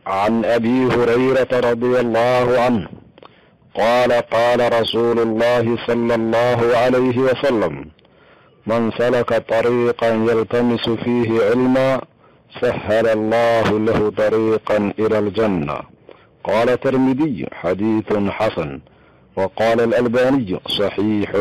عن ابي هريره رضي الله عنه قال قال رسول الله صلى الله عليه وسلم من سلك طريقا يلتمس فيه علما سهل الله له طريقا الى الجنه قال الترمذي حديث حسن وقال الالباني صحيح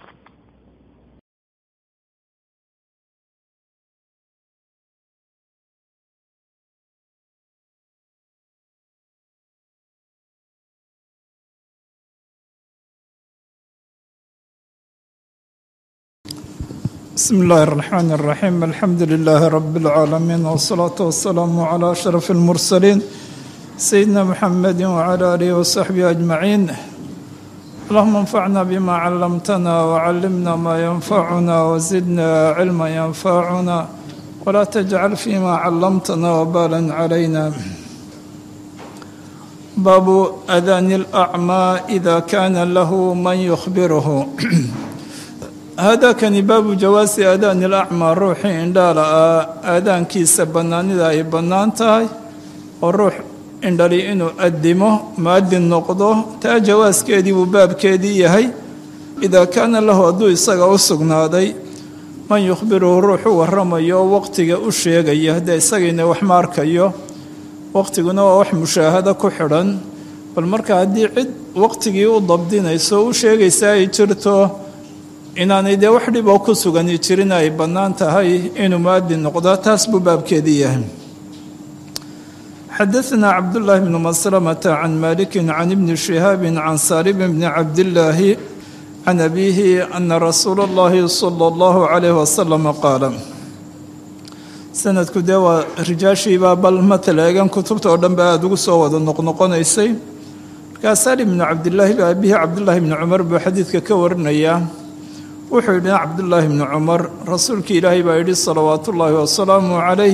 بسم الله الرحمن الرحيم الحمد لله رب العالمين والصلاة والسلام على أشرف المرسلين سيدنا محمد وعلى آله وصحبه أجمعين اللهم انفعنا بما علمتنا وعلمنا ما ينفعنا وزدنا علما ينفعنا ولا تجعل فيما علمتنا وبالا علينا باب أذان الأعمى إذا كان له من يخبره haadaakani baabu jawaasi aadaani alacmaa ruuxii indhaala ah aadaankiisa bannaanida ay bannaan tahay oo ruux indhali inuu addimo mu'adin noqdo taa jawaaskeedii buu baabkeedii yahay idaa kaana lahu hadduu isaga u sugnaaday man yukhbiruhu ruux u warramayo oo waqtiga u sheegaya haddee isagiina wax ma arkayo waqtiguna waa wax mushaahado ku xidhan bal marka haddii cid waqtigii u dabdinayso u sheegaysa ay jirto inaanay dee wax dhiboo ku sugani jirin ay bannaan tahay inuu mu'adin noqdo taas buu baabkeedii yahay xadaثna cabdullaahi bnu maslamata can maliki can ibni shihaabi can saalim bni cabdillaahi can abiihi ana rasuula اllahi salى اllahu calayh wasalam qaala sanadku dee waa rijaashiibaa bal matala eegan kutubta oo dhan ba aada ugu soo wada noqnoqonaysay markaa saalim bnu cabdillaahi ba abihi cabdullaahi bni cumar buu xadiidka ka warinayaa wuxuu yidhi cabdullaahi bni cumar rasuulkii ilaahay baa yidhi salawaatu ullaahi wasalaamu calayh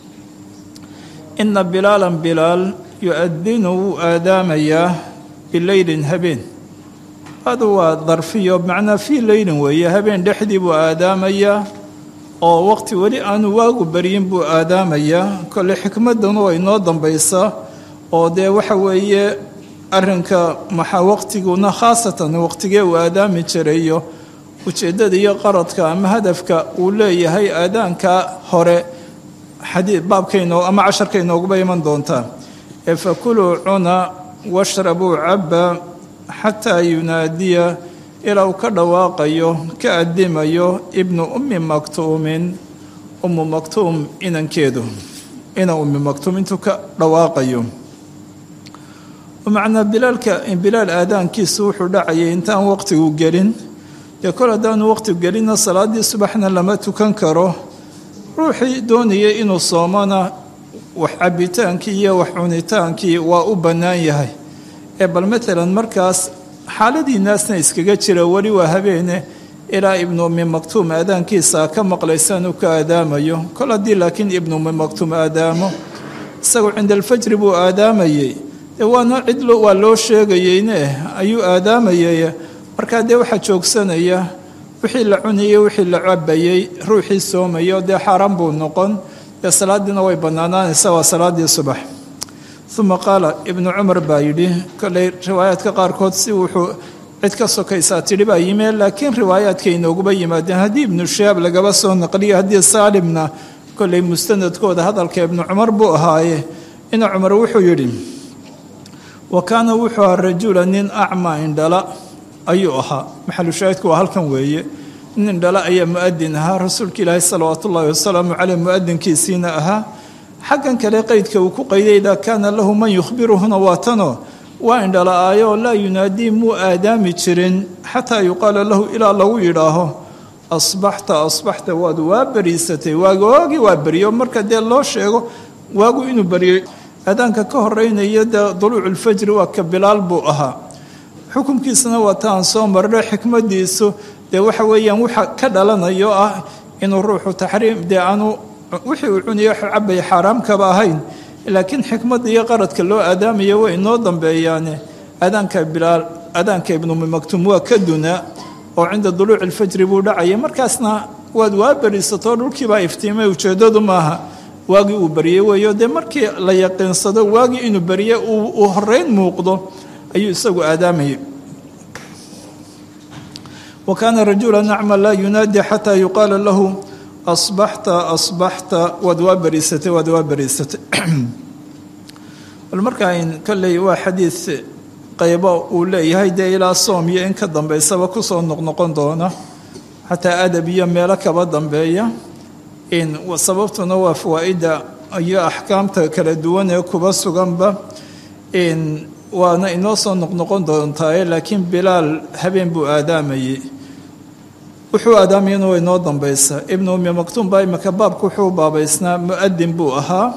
ina bilaalan bilaal yu-adinu wuu aadaamayaa bileylin habeen adu waa darfiyo macnaa fii leylin weeye habeen dhexdii buu aadaamayaa oo waqti weli aanu waagu baryin buu aadaamayaa kole xikmaddanu way noo dambaysaa oo dee waxa weeye arrinka maxaa waqtiguna khaasatan waqtigee uu aadaami jirayo ujeeddada iyo qaradka ama hadafka uu leeyahay aadaanka hore xadii baabkayno ama casharka inooguba iman doontaa ee fakuluu cuna washrabuu cabba xataa yunaadiya ilaa uu ka dhawaaqayo ka addimayo ibnu ummi maktuumin ummu maktuum inankeedu ina ummi maktuum intuu ka dhawaaqayo macnaa bilaalka bilaal aadaankiisu wuxuu dhacayay intaan waqtigu gelin dee kol haddaanu waqti gelinna salaaddii subaxna lama tukan karo ruuxii doonayay inuu soomona wax cabbitaankii iyo wax cunitaankii waa u bannaan yahay ee bal matalan markaas xaaladii naasna iskaga jira weli waa habeene ilaa ibnu ummi maktuum aadaankiisa ka maqlaysaan uu ka aadaamayo kol haddii laakiin ibnu ummi maktuum aadaamo isagu cinda alfajri buu aadaamayey dee waana cid waa loo sheegayeyne ayuu aadaamayay markaa dee waxaa joogsanaya wixii la cunayey wixii la cabayey ruuxii soomayo dee xaaraan buu noqon dee salaadiina way bannaanaanaysa waa salaaddii subax uma qaala ibnu cumar baa yidhi koley riwaayaadka qaarkood si wuxuu cid ka sokaysaa tidhi baa yimee laakiin riwaayaadka inooguba yimaadeen haddii ibnu shahaab lagaba soo naqliyo haddii saalimna koley mustanadkooda hadalka ibnu cumar buu ahaaye ina cumar wuxuu yidhi wa kaana wuxuu ahaa rajula nin acmaa indhala ayuu ahaa maxalushaahidku waa halkan weeye nin indhala ayaa mu'adin ahaa rasuulka ilaahi salawaatu ullaahi wasalaamu caleyh mu'adinkiisiina ahaa xaggan kale qeydka uu ku qayday idaa kaana lahu man yukhbiruhuna waa tanoo waa indhala-aayoo laa yunaadii muu aadaami jirin xataa yuqaala lahu ilaa lagu yidhaaho asbaxta asbaxta waad waa beriisatay waagoogii waa beriyo marka dee loo sheego waagu inuu beriyey aadaanka ka horeynaya dee duluuculfajri waa ka bilaal buu ahaa xukunkiisana waa ta aan soo marno xikmadiisu dee waxa weeyaan waxa ka dhalanayo ah inuu ruuxu taxriim dee aanu wixii uu cuniyo cabay xaaraamkaba ahayn laakiin xikmadda iyo qaradka loo aadaamayo way inoo dambeeyaane aadaanka bilaal aadaanka ibnumi maktuum waa ka dunaa oo cinda duluuci alfajri buu dhacaya markaasna waad waa beriisatoo dhulkiibaa iftiimay ujeeddadu maaha waagii uu baryey weeyo dee markii la yaqiinsado waagii inuu barye uu horeyn muuqdo ayuu isagu aadaamayay wa kaana rajula nacma laa yunaadi xataa yuqaala lahu asbaxta asbaxta waad waa bariisatay waad waa bariisatay bal markaa in kolley waa xadiid qaybo uu leeyahay dee ilaa soom iyo in ka dambaysaba kusoo noqnoqon doona xataa adab iyo meelo kaba dambeeya in sababtuna waa fawaa-idda iyo axkaamta kala duwan ee kuba suganba in waana inoo soo noqnoqon doontaaye laakiin bilaal habeen buu aadaamayey wuxuu aadaamayana waa inoo dambaysa ibnu umi maktuum baa imika baabka wuxuu baabaysnaa mu-adin buu ahaa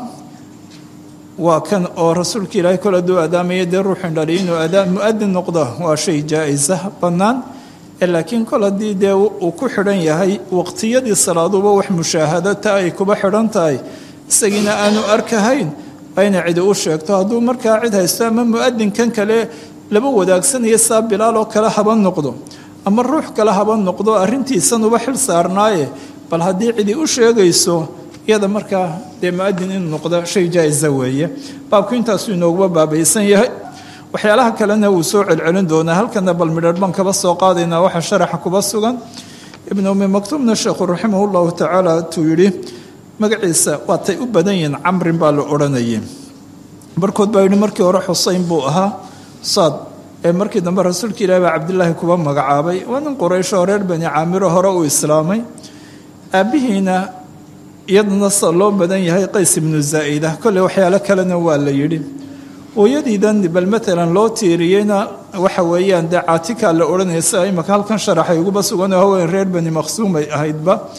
waa kan oo rasuulka ilaahay kol aduu aadaamaya dee ruuxin dhali inuu mu-adin noqdo waa shay jaa-isa bannaan laakiin kol haddii dee uu ku xidhan yahay waqtiyadii salaaduba wax mushaahadata ay kuba xidhan tahay isagiina aanu arkahayn waa inay cidi u sheegto hadduu markaa cid haysto ama mu-adinkan kale laba wadaagsanaya saa bilaal oo kale haba noqdo ama ruux kale haba noqdo arrintiisanuba xil saarnaaye bal haddii cidi u sheegayso iyada markaa dee mu-adin inuu noqdo shay jaa-isa weeye baabku intaasuu inooguba baabaysan yahay waxyaalaha kalena wuu soo celcelin doonaa halkana bal midharh baan kaba soo qaadaynaa waxa sharaxa kuba sugan ibnu umi maktuumna sheekhu raximah llahu tacaala tuu yidhi magaciisa waatay u badan yihiin camrin baa la odhanayay barkood baa yidhi markii hore xuseyn buu ahaa saad ee markii dambe rasuulka ilahi baa cabdilaahi kuba magacaabay waa nin quraysho reer bani caamiro hore uu islaamay aabbihiina iyadana sa loo badan yahay qays ibnu zaa'ida kolley waxyaalo kalena waa la yidhi hooyadiidan bal matalan loo tiiriyeyna waxa weeyaan dee caatika la odhanaya sida imaka halkan sharaxay uguba sugan oo haween reer bani maqsuumay ahaydba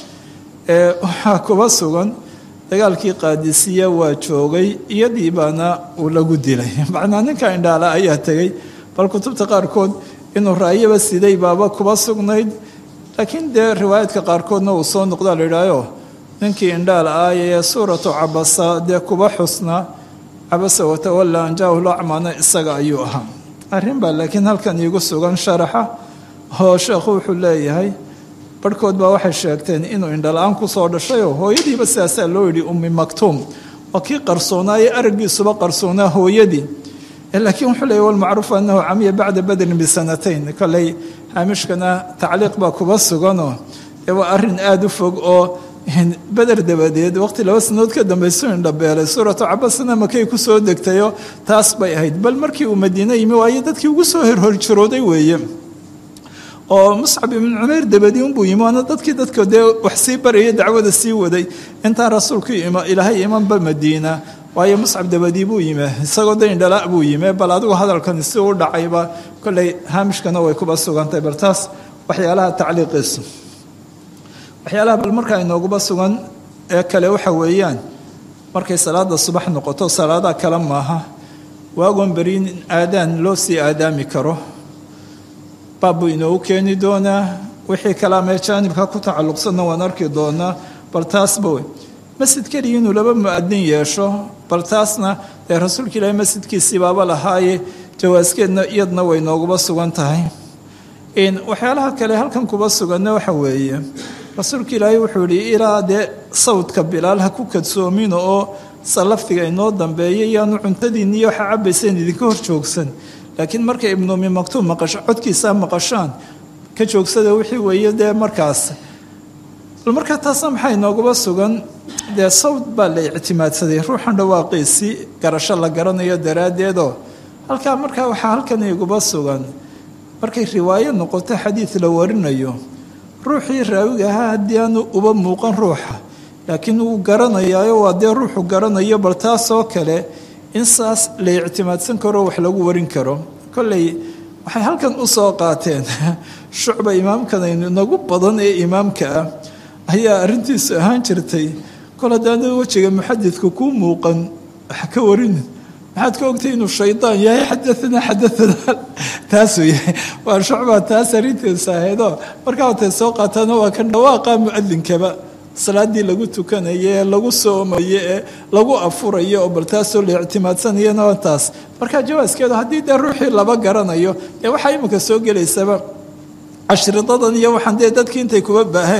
ee waxaa kuba sugan dagaalkii qaadisiya waa joogay iyadii baana uu lagu dilay macnaa ninka indhaala ayaa tegey bal kutubta qaarkood inuu raayaba siday baaba kuba sugnayd laakiin dee riwaayaadka qaarkoodna uu soo noqdaa la yidhaayo ninkii indhaal aaya ee suuratu cabasa dee kuba xusnaa cabasa watawalla anjaahu lacmana isaga ayuu ahaa arrin baa laakiin halkan iigu sugan sharaxa oo sheekhu wuxuu leeyahay barhkood baa waxay sheegteen inuu indhala-aan kusoo dhashayoo hooyadiiba sidaasaa loo yidhi ummi maktuum waa kii qarsoonaa ee araggiisuba qarsoonaa hooyadii laakiin wuxuu leeyahy walmacruufu annahu camiya bacda badrin bisanatayn kolley haamishkana tacliiq baa kuba suganoo dee waa arrin aada u fog oo beder dabadeed waqti laba sanadood ka dambaysu indhabeelay suuratu cabasna makay ku soo degtayo taas bay ahayd bal markii uu madiine yimi waayo dadkii ugu soo horhorjarooday weeye oo muscab ibnu cumayr dabadi unbuu yimi waana dadkii dadka dee wax sii baraya dacwada sii waday intaan rasuulku ilaahay imanba madiina waayo muscab dabadii buu yimi isagoo da indhala buu yimi bal adigu hadalkan si u dhacayba kolley haamishkana way kuba sugantahay bal taas waxyaalaha tacliiqiisu waxyaalaha bal markaa inooguba sugan ee kale waxa weeyaan markay salaada subax noqoto salaadaha kale maaha waagoon beriin aadaan loo sii aadaami karo baabbuu inoogu keeni doonaa wixii kalaamee jaanibka ku tacalluqsanna waan arki doonaa bal taasba wey masjid keliya inuu laba mu-adin yeesho bal taasna dee rasuulka ilaahi masjidkiisii baaba lahaaye jawaaskeedna iyadna way nooguba sugan tahay waxyaalaha kale halkan kuba suganna waxa weeye rasuulka ilaahay wuxuu yihi ilaa dee sawdka bilaal ha ku kadsoomina oo salaftiga inoo dambeeya yaanu cuntadiinni iyo waxa cabayseen idinka hor joogsan laakiin markay ibnu umi maktuum maqasho codkiisaa maqashaan ka joogsada wixii weeye dee markaas bal markaa taasna maxaa inooguba sugan dee sawd baa la ictimaadsaday ruuxan dhawaaqiisii garasho la garanayo daraaddeedoo halkaa markaa waxaa halkan iguba sugan markay riwaayo noqoto xadiid la warinayo ruuxii raawiga ahaa haddii aanu uba muuqan ruuxa laakiin wuu garanayaayo waa dee ruuxu garanayo bal taasoo kale in saas la ictimaadsan karo wax lagu warin karo kolley waxay halkan u soo qaateen shucba imaamkan nagu badan ee imaamka ah ayaa arrintiisu ahaan jirtay kol haddaana wejiga muxadidka kuu muuqan wax ka warin maxaad ka ogtay inuu shaydaan yahay xadaanaa xadaanaa taasuu yahay waa shucbaa taas arrintiisa ahaydoo markaa watay soo qaataana waa kan dhawaaqa mucadinkaba salaadii lagu tukanayo ee lagu soomayo ee lagu afurayo oo bal taasoo la ictimaadsanayana waa taas markaa jawaaskeedu haddii dee ruuxii laba garanayo dee waxaa iminka soo gelaysaba cashridadan iyo waxaan dee dadkii intay kuba baaheen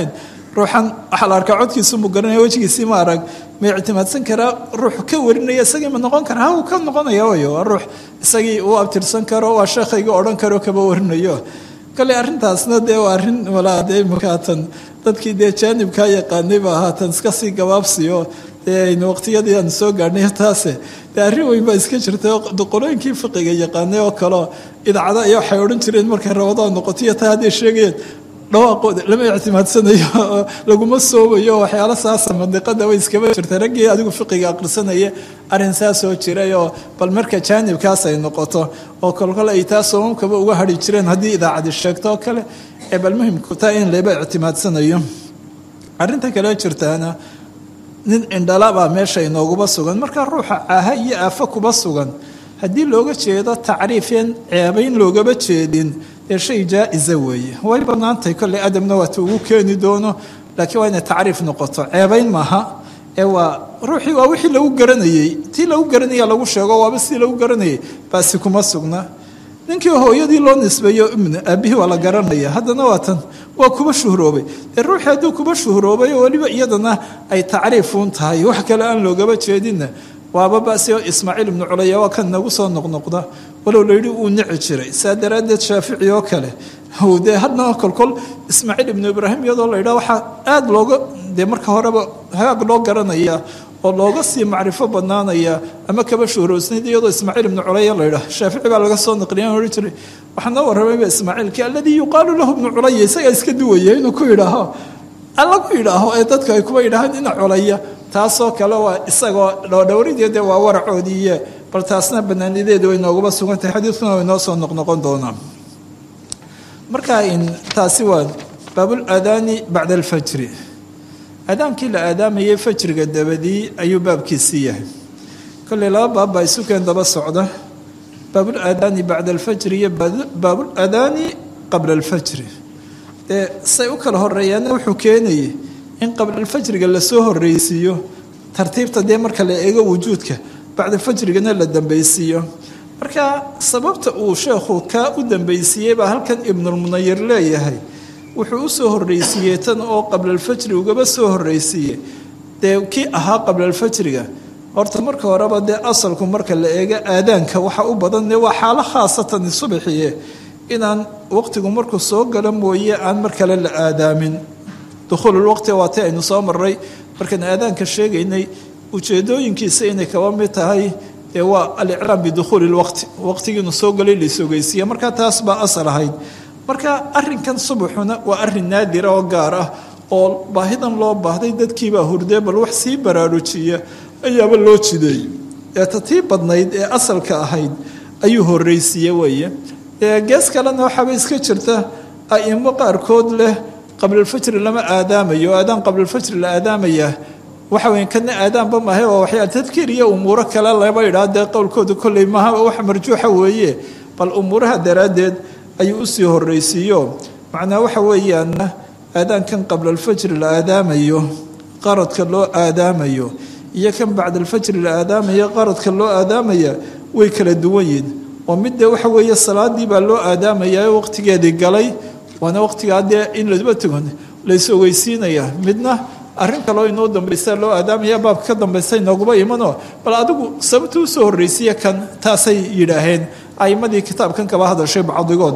ruuxan waxaa la arkaa codkiisu mu garanaya wejigiisii ma arag ma ictimaadsan karaa ruux ka warinaya isagii ma noqon kara ha uu ka noqonaya way waa ruux isagii uu abtirsan karo waa sheekhayga odhan karo kaba warinayo kale arrintaasna dee waa arrin walaa dee imakaatan dadkii dee jaanibkaa yaqaanay ba haatan iska sii gabaabsiyo dee aynu waqtiyadii aan soo gaadhnay taase dee arrin weyn baa iska jirtay oo qolooyinkii fiqiga yaqaanay oo kaleo idaacada iyo waxay odhan jireen markay rabadaan noqotiyo taa hadday sheegayeen dhawaaqooda lama ictimaadsanayo oo laguma soomayo waxyaalo saasa mandiqada way iskaba jirtay raggii adigu fiqiga aqrisanaya arrin saa soo jiray oo bal marka jaanibkaas ay noqoto oo kolkole ay taa soomamkaba uga hadhi jireen haddii idaacadi sheegto oo kale ee bal muhimku taa in laba ictimaadsanayo arrinta kale jirtaana nin indhalabaa meesha inooguba sugan marka ruuxa caaha iyo aafo kuba sugan haddii looga jeedo tacriifeen ceebayn loogaba jeedin dee shay jaa-isa weeye way bannaantahay kolley adabna waata ugu keeni doono laakiin waa inay tacriif noqoto ceebayn maaha ee waa ruuxii waa wixii lagu garanayey tii lagu garanaya lagu sheego waaba sidii lagu garanayay baasi kuma sugna ninkii hooyadii loo nisbeeyo ibn aabihii waa la garanaya haddana waa tan waa kuba shuhroobay dee ruuxii hadduu kuba shuhroobay oo weliba iyadana ay tacriifuun tahay wax kale aan loogaba jeedinna waaba basi oo ismaaciil ibnu culaya waa kan nagu soo noqnoqda walow layidhi uu nici jiray saa daraaddeed shaafici oo kale dee hadna kolkol ismaaciil ibnu ibraahim iyadoo la yidhaha waxaa aada looga dee marka horeba hagaag loo garanaya oo looga sii macrifo badnaanaya ama kaba shuhroosnayd iyadoo ismaaciil ibnu culaya la yidhaha shaafici baa laga soo naqliya odhan jiray waxaa noo warramayba ismaaciilkii alladii yuqaalu lahu ibnu culaya isagaa iska duwaya inuu ku yidhaaho lagu yidhaaho ee dadka ay kuba yidhaahaan ina culaya taasoo kale waa isagoo dhowdhowridii dee waa waracoodiiye bal taasna banaanideedu way nooguba sugan tahay xadiidkuna way noo soo noqnoqon doonaa marka taasi waa baabul aadaani bacda alfajri aadaankii la aadaamayay fajriga dabadii ayuu baabkiisii yahay kolley laba baab baa isukeen daba socda baabul aadaani bacda alfajri iyo baabul aadaani qabla alfajri dee say u kala horeeyaana wuxuu keenayay in qabla alfajriga lasoo horreysiiyo tartiibta dee marka la eego wujuudka bacda fajrigana la dambaysiiyo marka sababta uu sheekhu kaa u dambaysiiyey baa halkan ibnulmunayir leeyahay wuxuu u soo horreysiiyey tan oo qabla alfajri ugaba soo horreysiiyey dee kii ahaa qabla alfajriga horta marka horeba dee asalku marka la eego aadaanka waxa u badan dee waa xaalo khaasatan subaxiye inaan waqtigu markuu soo galo mooye aan mar kale la aadaamin dukhuululwaqti waati aynu soo maray markaan aadaanka sheegaynay ujeedooyinkiisa inay kaba mid tahay dee waa alicraam bidukhuuli lwaqti waqtigiinu soo galay laisogeysiiya marka taas baa asal ahayd marka arinkan subaxuna waa arin naadira oo gaar ah oo baahidan loo baahday dadkiibaa hurdee bal wax sii baraarujiya ayaaba loo jideey eeta tii badnayd ee asalka ahayd ayuu horreysiiye weeye gees kalena waxaaba iska jirta aimo qaarkood leh qablalfajri lama aadaamayo aadaan qablalfajri la aadaamaya waxa weya kana aadaanba maahay oo waxyaa tadkiir iyo umuuro kale laba idhaa dee qowlkooda kolley maaha wax marjuuxa weeye bal umuuraha daraaddeed ayuu usii horreysiiyo macnaa waxa weeyaana aadaankan qablalfajri la aadaamayo qaradka loo aadaamayo iyo kan bacdalfajri la aadaamayo qaradka loo aadaamaya way kala duwan yihin oo mid dee waxa weeye salaadii baa loo aadaamaya waqtigeedii galay waana waqtigaa dee in laba tugan lays ogeysiinaya midna arrin kaloo inoo dambaysa loo aadaamaya baabka ka dambaysa inooguba imanoo bal adigu sababta usoo horreysiya kan taasay yidhaaheen aimadii kitaabkan kaba hadashay bacdigood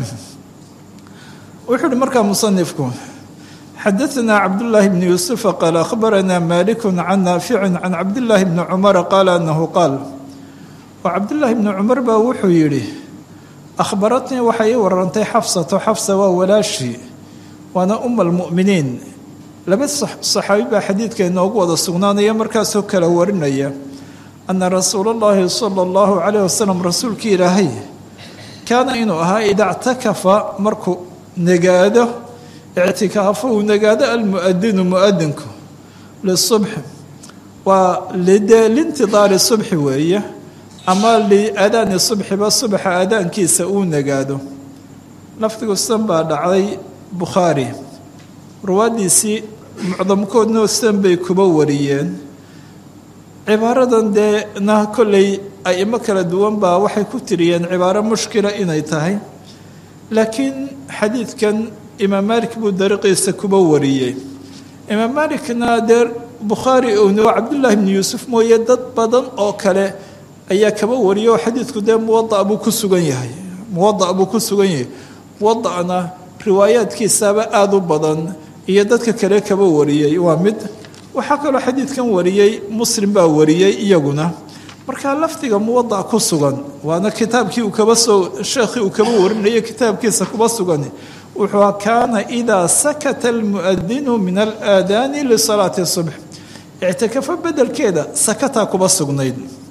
wuxuu uhi markaa musanifku xadaثna cabdالlahi bn yuusufa qaal akhbarana malik can naafici can cabdالlahi bni cumara qaala anahu qaal oo cabdالlahi bni cumar baa wuxuu yidhi akhbaratnii waxay ii warantay xafsato xafsa waa walaashii waana uma اlmu'miniin laba saxaabi baa xadiidka inoogu wada sugnaanaya markaasoo kala warinaya ana rasuula اllahi salى اllahu calayh wasalam rasuulkii ilaahay kaana inuu ahaa ida ctakafa markuu nagaado ictikaafo uu nagaado almuadinu muadinku lisubxi waa lintidaari subxi weeye ama liadaani subxiba subaxa aadaankiisa uu nagaado lafdigu san baa dhacday bukhaari ruwaaddiisii mucdamkoodnoo san bay kuba wariyeen cibaaradan deena kolley aimo kala duwan baa waxay ku tiriyeen cibaaro mushkila inay tahay laakiin xadiidkan imaam maalik buu dariiqiisa kuba wariyey imaam malikna dee bukhaari owno cabdullaahi bni yuusuf mooye dad badan oo kale ayaa kaba wariya oo xadiidku dee muwada buu ku sugan yahay muwada buu ku sugan yahay muwada'na riwaayaadkiisaaba aada u badan iyo dadka kale kaba wariyey waa mid waxaa kaloo xadiidkan wariyey muslim baa wariyey iyaguna markaa lafdiga muwada ku sugan waana kitaabkii uu kaba soo sheekhii uu kaba warinayay kitaabkiisa kuba sugan wuxuu kaana idaa sakata almuadinu min alaadaani lisalaati subx ictikafo bedelkeeda sakataa kuba sugnayd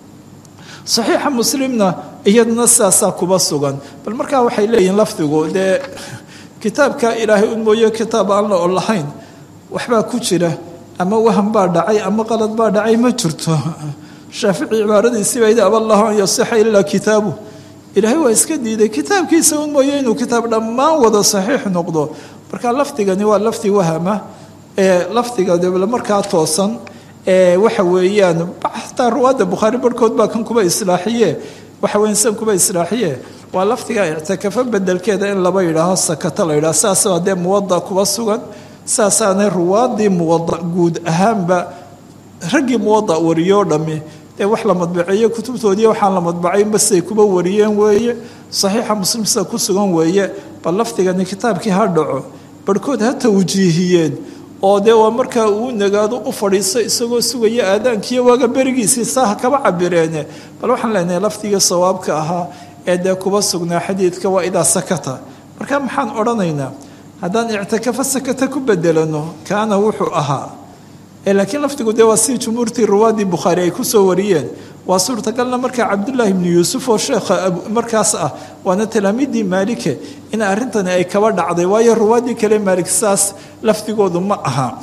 saxiixa muslimna iyaduna sidaasaa kuba sugan bal markaa waxay leeyihiin lafdigu dee kitaabka ilaahay un mooye kitaab aan la olahayn waxbaa ku jira ama wahan baa dhacay ama qalad baa dhacay ma jirto shaafici cibaaradiisiiba ida aba allahu an yasixa ilaa kitaabu ilaahay waa iska diiday kitaabkiisa un mooye inuu kitaab dhammaan wada saxiix noqdo marka lafdigani waa lafdi wahama ee lafdiga debla markaa toosan ee waxa weeyaan xataa ruwaadda bukhaari barhkood baa kan kuba islaaxiye waxa weyan san kuba islaaxiye waa lafdiga ictikafo bedelkeeda in laba yidhaaho sakata la yidhaho saasoo dee muwada kuba sugan saasaanay ruwaadii muwada guud ahaanba raggii muwada wariyoo dhammi dee wax la madbaceeye kutubtoodii waxaan la madbacayn basay kuba wariyeen weeye saxiixa muslim sida ku sugan weeye bal lafdigani kitaabkii ha dhaco barhkood ha tawjiihiyeen oo dee waa markaa uu nagaado u fadhiisto isagoo sugaya aadaankiiyo waaga berigiisii saaha kaba cabireene bal waxaan leenahay lafdigii sawaabka ahaa ee dee kuba sugnaa xadiidka waa idaa sakata marka maxaan odhanaynaa haddaan ictikafo sakata ku bedelano kaana wuxuu ahaa laakiin lafdigu dee waa si jumhuurtii ruwaadii bukhaari ay kusoo wariyeen waa suurtagalna markaa cabdullaahi bni yuusuf oo sheekha markaas ah waana talaamiiddii maalike in arrintani ay kaba dhacday waayo ruwaadii kale maalik saas lafdigoodu ma aha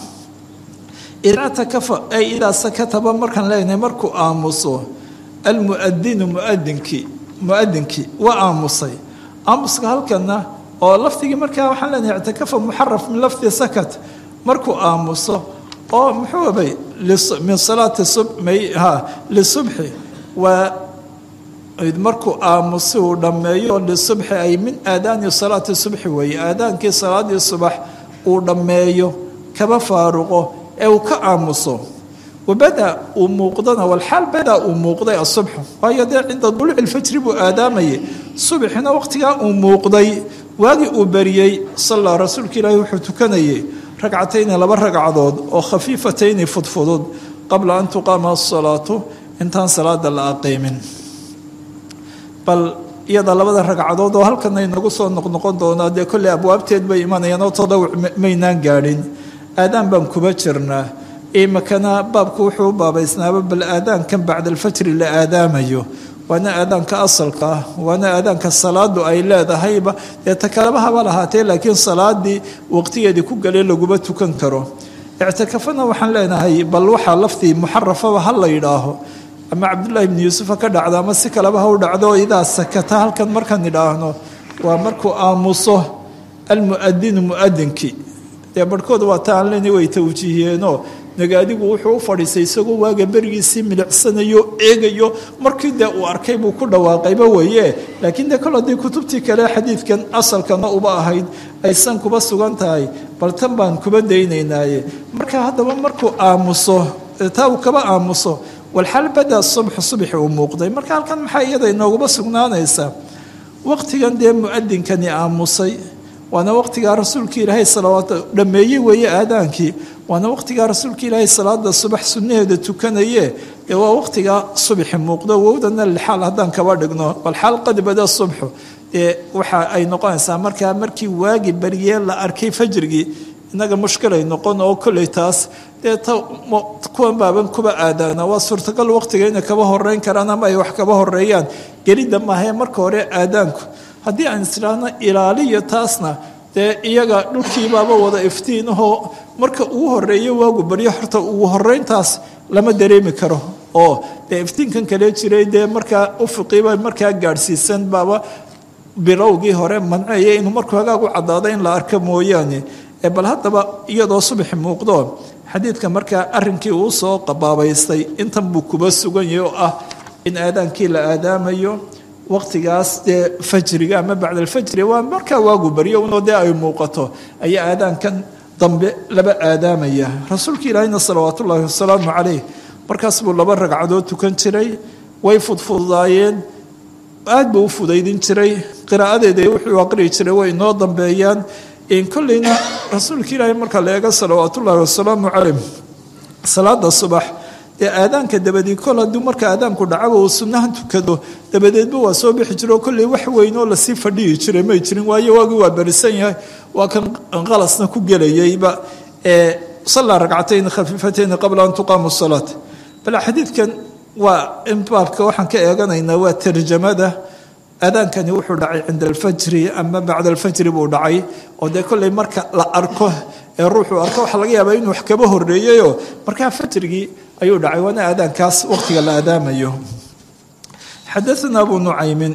idaa takafa ay idaa sakataba markaan leenahay markuu aamuso almuadinu muadinkii muadinkii waa aamusay aamuska halkana oo lafdigii markaa waxaan leenahay ictikafa muxaraf min lafdi sakat markuu aamuso oo muxuu abay min salaati lisubxi waa markuu aamusi uu dhammeeyo lisubxi ay min aadaani salaati subxi weeye aadaankii salaadii subax uu dhammeeyo kaba faaruqo ee uu ka aamuso wabada uu muuqdana walxaal badaa uu muuqday asubxu waayo dee cinda duluuci lfajri buu aadaamayay subxina waqtigaa uu muuqday waagii uu beriyey sallaa rasuulka ilaahi wuxuu tukanayay ragcatayni laba ragcadood oo khafiifatayni fudfudud qabla an tuqaama asalaatu intaan salaada la aqiimin bal iyada labada ragcadood oo halkana inagu soo noqnoqon doonaa dee kolley abwaabteed bay imanayaan oo tadawuc maynaan gaadhin aadaan baan kuba jirnaa imakana baabku wuxuu u baabaysnaaba bal aadaankan bacda alfajri la aadaamayo waana aadaanka asalka ah waana aadaanka salaadu ay leedahayba dee takalabahaba lahaatee laakiin salaadii waqtigeedii ku galee laguma tukan karo ictikafana waxaan leenahay bal waxaa laftii muxarafaba ha la yidhaaho ama cabdullaahi bni yuusufa ka dhacda ama si kaleba ha u dhacdo idaa sakata halkan markaan idhaahno waa markuu aamuso almuadinu muadinkii dee barhkood waa ta aan lena way tawjiihiyeenoo nagaadigu wuxuu u fadhiistay isagoo waaga berigiisii milicsanayo eegayo markii dee uu arkay buu ku dhawaaqayba weeye laakiin dee kol haddii kutubtii kale xadiidkan asalkana uba ahayd aysan kuba sugan tahay bal tan baan kuba daynaynaaye marka haddaba markuu aamuso taa uu kaba aamuso walxal bada subxu subxi uu muuqday marka halkan maxaa iyada inooguma sugnaanaysaa waqtigan dee muadinkani aamusay waana waqtigaa rasuulka ilaahay salawaat dhammeeyey weeye aadaankii waana waqtigaa rasuulka ilaahay salaada subax sunnaheeda tukanaye dee waa waqtigaa subxi muuqdo wowdana lixaal haddaan kaba dhigno walxaal qad bada subxu dee waxa ay noqonaysaa markaa markii waagi baryee la arkay fajrigii innaga mushkilay noqon oo kolley taas dee ta kuwan baaban kuba aadaana waa suurtagal waqtiga inay kaba horeyn karaan ama ay wax kaba horeeyaan gelidda maahee marka hore aadaanku haddii aan isdhaahno ilaaliyo taasna dee iyaga dhulkiibaaba wada iftiinahoo marka ugu horeeyo waagu baryo horta ugu horeyntaas lama dareemi karo oo dee iftiinkan kale jiray dee markaa ufiqiiba markaa gaadhsiisan baaba bilowgii hore manceeya inuu markuu hagaag u caddaado in la arko mooyaane bal haddaba iyadoo subaxi muuqdo xadiidka markaa arrinkii uu soo qabaabaystay intan buu kuba sugan yahay oo ah in aadaankii la aadaamayo waqtigaas dee fajriga ama bacda alfajri waa markaa waagu baryo unoo dee ay muuqato ayaa aadaankan dambe laba aadaamaya rasuulka ilaahayna salawaatu ullaahi wasalaamu caleyh markaas buu laba ragcadood tukan jiray way fudfudaayeen aad buu u fudaydin jiray qiraa'adeeda wuxuu aqriyi jiray way inoo dambeeyaan kolleyna rasuulka ilaahay marka la eego salawaat ullaahi wasalaamu caleyh salaada subax dee aadaanka dabadii kol hadduu marka aadaanku dhacaba uu sunnahan tukado dabadeedba waa soo bixi jiro kolley wax weyn oo lasii fadhiyi jiray may jirin waayo waagii waa berisan yahay waa kan qalasna ku gelayayba ee sallaa ragcatayn khafiifatayni qabla an tuqaamu salaat bal xadiidkan waa in baabka waxaan ka eeganaynaa waa tarjamada aadaankani wuxuu dhacay cinda alfajri ama bacda alfajri buu dhacay oo dee kolley marka la arko ee ruuxuu arko waxaa laga yaabaa inuu wax kaba horreeyeyoo markaa fajrigii ayuu dhacay waana aadaankaas waqtiga la aadaamayo xadaana abu nucaymin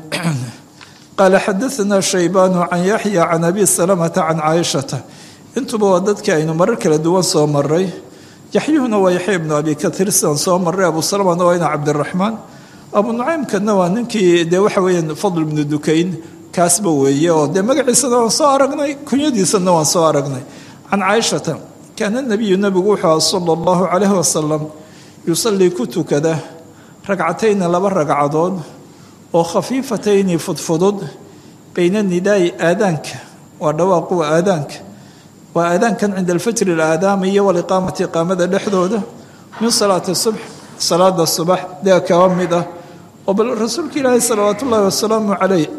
qaala xadaana shaybaanu can yaxya can abi salamata can caaishata intuba waa dadkii aynu marar kala duwan soo maray yaxyuhuna waa yaxya ibnu abi katiir sidaan soo maray abu salamana waa ina cabdiraxmaan abu nucaymkana waa ninkii dee waxa weeyaan fadl ibnu dukayn kaasba weeye oo dee magaciisana waan soo aragnay kunyadiisana waan soo aragnay can caaishata kaana nabiyu nabigu wuxuu aha sala allahu calayhi wasalam yusallii ku tukada ragcatayni laba ragcadood oo khafiifatayni fudfudud bayna nidaa'i aadaanka waa dhawaaqu waa aadaanka waa aadaankan cinda alfajri alaadaama iyo waliqaamati iqaamada dhexdooda min salaati subx salaada subax dee kaba mid ah oo bal rasuulka ilaahi salawaat ullaahi wasalaamu caleyh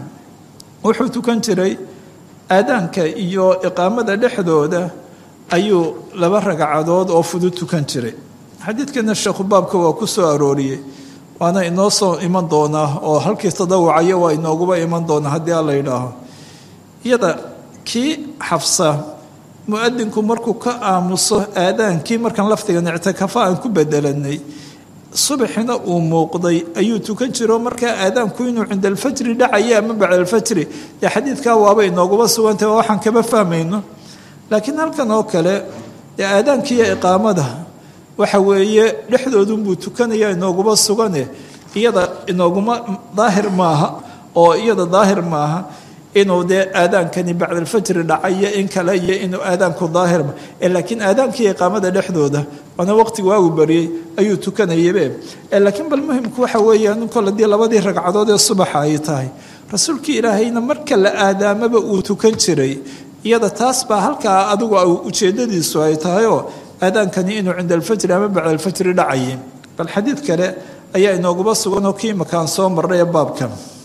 wuxuu tukan jiray aadaanka iyo iqaamada dhexdooda ayuu laba ragcadood oo fudud tukan jiray xadiidkana sheekhu baabka waa ku soo arooriyey waana inoo soo iman doonaa oo halkii tadawucaya waa inooguba iman doonaa haddii alla yidhaaho iyada kii xafsa mu-adinku markuu ka aamuso aadaankii markaan lafdigan ictikafa aan ku bedelanay subaxina uu muuqday ayuu tukan jiro markaa aadaanku inuu cinda alfajri dhacaya ama bacda alfajri dee xadiidkaa waaba inooguba sugantah waxaan kama fahmayno laakiin halkan oo kale dee aadaankiiyo iqaamada waxa weeye dhexdoodunbuu tukanaya inooguba sugane iyada inooguma daahir maaha oo iyada daahir maaha inuu dee aadaankani bacda alfajri dhacayo in kale iyo inuu aadaanku daahirma laakiin aadaankiiyo iqaamada dhexdooda waana waqti waagu baryey ayuu tukanayabe laakiin bal muhimku waxa weeyaan kol haddii labadii ragcadood ee subaxa ay tahay rasuulkii ilaahayna marka la aadaamaba uu tukan jiray iyada taas baa halkaa adigu ujeedadiisu ay tahayoo aadaankani inuu cinda alfajri ama bacda alfajri dhacayay bal xadiid kale ayaa inooguba suganoo kii makaan soo marray ee baabka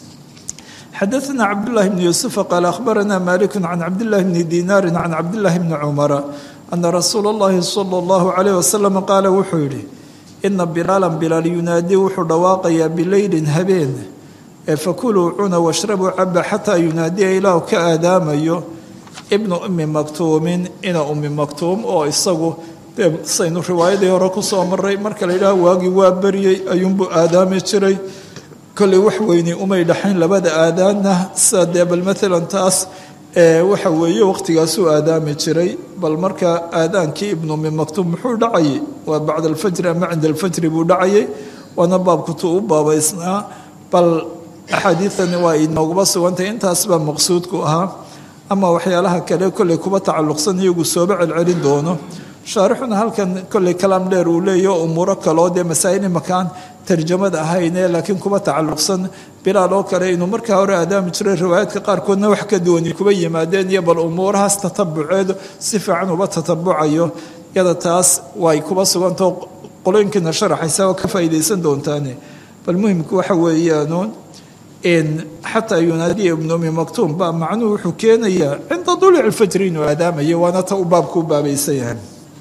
xadaثna cabdالlahi bn yuusufa qaal akhbarana maliku can cabdillahi bni dinaari can cabdillahi bni cumara ana rasuula اllahi salى اllahu calayh wasalam qaala wuxuu yidhi ina bilaalan bilaal yunaadii wuxuu dhawaaqayaa bileylin habeen ee fakuluu cuna washrabuu caba xataa yunaadiya ilaahu ka aadaamayo ibnu ummi maktuumin ina ummi maktuum oo isagu saynu riwaayadii hore ku soo maray marka la yidhaah waagii waa beryey ayuunbuu aadaami jiray kolley wax weyni umay dhaxayn labada aadaanna sida dee bal maalan taas waxa weeye waqhtigaasuu aadaami jiray bal marka aadaankii ibnu ummi maktuum muxuu dhacayay waa bacda alfajri ama cinda alfajri buu dhacayay waana baabkutuu u baabaysnaa bal axaadiidani waa inooguba sugantay intaas baa maqsuudku ahaa ama waxyaalaha kale kolley kuba tacalluqsan iyagu sooba celcelin doono shaarixuna halkan kolley kalaam dheer uu leeyaho umuuro kaloo dee masaa'il imakaan tarjamada ahayne laakiin kuba tacalluqsan bilaal oo kale inuu markaa hore aadaami jiray riwaayaadka qaarkoodna wax ka duwani kuba yimaadeen iyo bal umuurahaas tatabuceedu si fiican uba tatabucayo yada taas way kuba sugantao qolooyinkiina sharaxaysa oo ka faa'iidaysan doontaane bal muhimku waxa weeyaanuun in xataa yunaadiya ibnu umi maktuum baa macnuhu wuxuu keenayaa cinda duluuci alfajri inuu aadaamayo waana ta u baabku u baabaysan yahay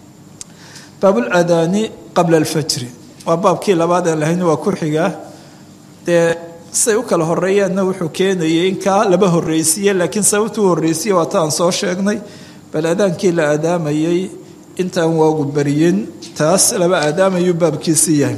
baabuladaani qabla alfajri waa baabkii labaad aan lahayn waa ku xigaa dee siday u kala horeeyaanna wuxuu keenayay in kaa laba horreysiiye laakiin sababtuu horreysiye waa ta aan soo sheegnay bal aadaankii la aadaamayay intaan waagu beriyin taas laba aadaamayuu baabkiisi yahay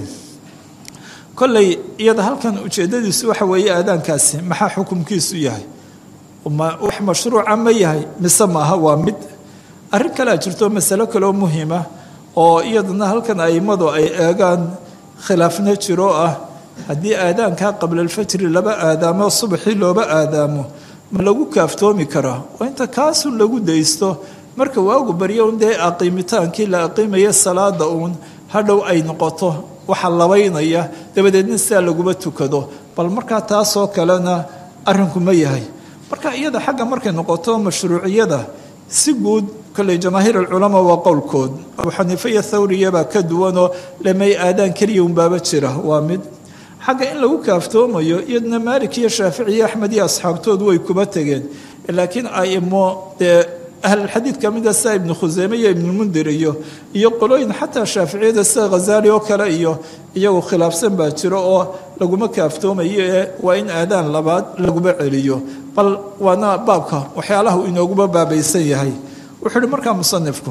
kolley iyada halkan ujeeddadiisu waxa weeye aadaankaasi maxaa xukumkiisu yahay wax mashruuca ma yahay mise maaha waa mid arrin kalea jirto masalo kaloo muhiima oo iyadana halkan a'immadu ay eegaan khilaafna jiro ah haddii aadaankaa qabla alfajri laba aadaamo subaxii looba aadaamo ma lagu kaaftoomi karaa waa inta kaasun lagu daysto marka waagu baryo un dee aqiimitaankii la aqiimaya salaada uun hadhow ay noqoto waxa labaynaya dabadeedna sidaa laguma tukado bal markaa taasoo kalena arrinku ma yahay marka iyada xagga markay noqoto mashruuciyada si guud kolley jamaahiir alculamaa waa qowlkood abu xaniife iyo thawriyabaa ka duwanoo lamay aadaan keliya unbaaba jira waa mid xagga in lagu kaaftoomayo iyadna maalik iyo shaafici iyo axmed iyo asxaabtoodu way kuba tegeen laakiin aimo dee ahlulxadiid ka mida sida ibnu khuseyme iyo ibnulmundir iyo iyo qolooyin xataa shaaficiyada sida khazaali oo kale iyo iyagu khilaafsan baa jiro oo laguma kaaftoomayo ee waa in aadaan labaad laguma celiyo bal waana baabka waxyaalaha uu inooguba baabaysan yahay wuxuu uhi markaa musanifku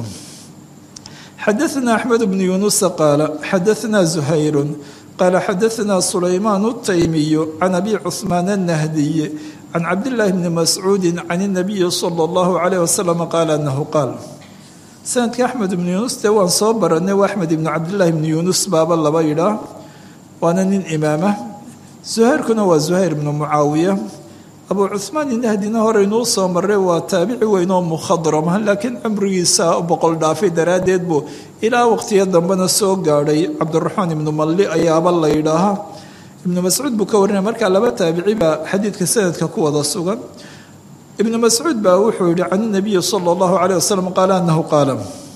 xadaثna axmed bnu yunusa qaala xadaثna zuhayru qaala xadaثna sulaymaan الtaymiyu can abi cuثmaan الnahdiy can cabdillaahi bni mascuudi can الnabiyi salى اllahu عalيyh wasalam qaala anahu qaal sanadka axmed ibnu yunus dee waan soo baranay waa axmed ibnu cabdillaahi bni yunus baaba laba yidhaah waana nin imaama zuhayrkuna waa zuhayr ibnu mucaawiya abuu cuhmaan inahdina horeynuu soo maray waa taabici weyn oo mukhadrama laakiin cumrigiisa boqol dhaafay daraaddeed buu ilaa waqtiyo dambena soo gaadhay cabdiraxmaan ibnu malli ayaaba la yidhaahaa ibnu mascuud buu ka warinaya markaa laba taabici baa xadiidka sanadka ku wada sugan ibnu mascuud baa wuxuu yihi can inabiyi sala allahu caleyh wasalam qaala annahu qaala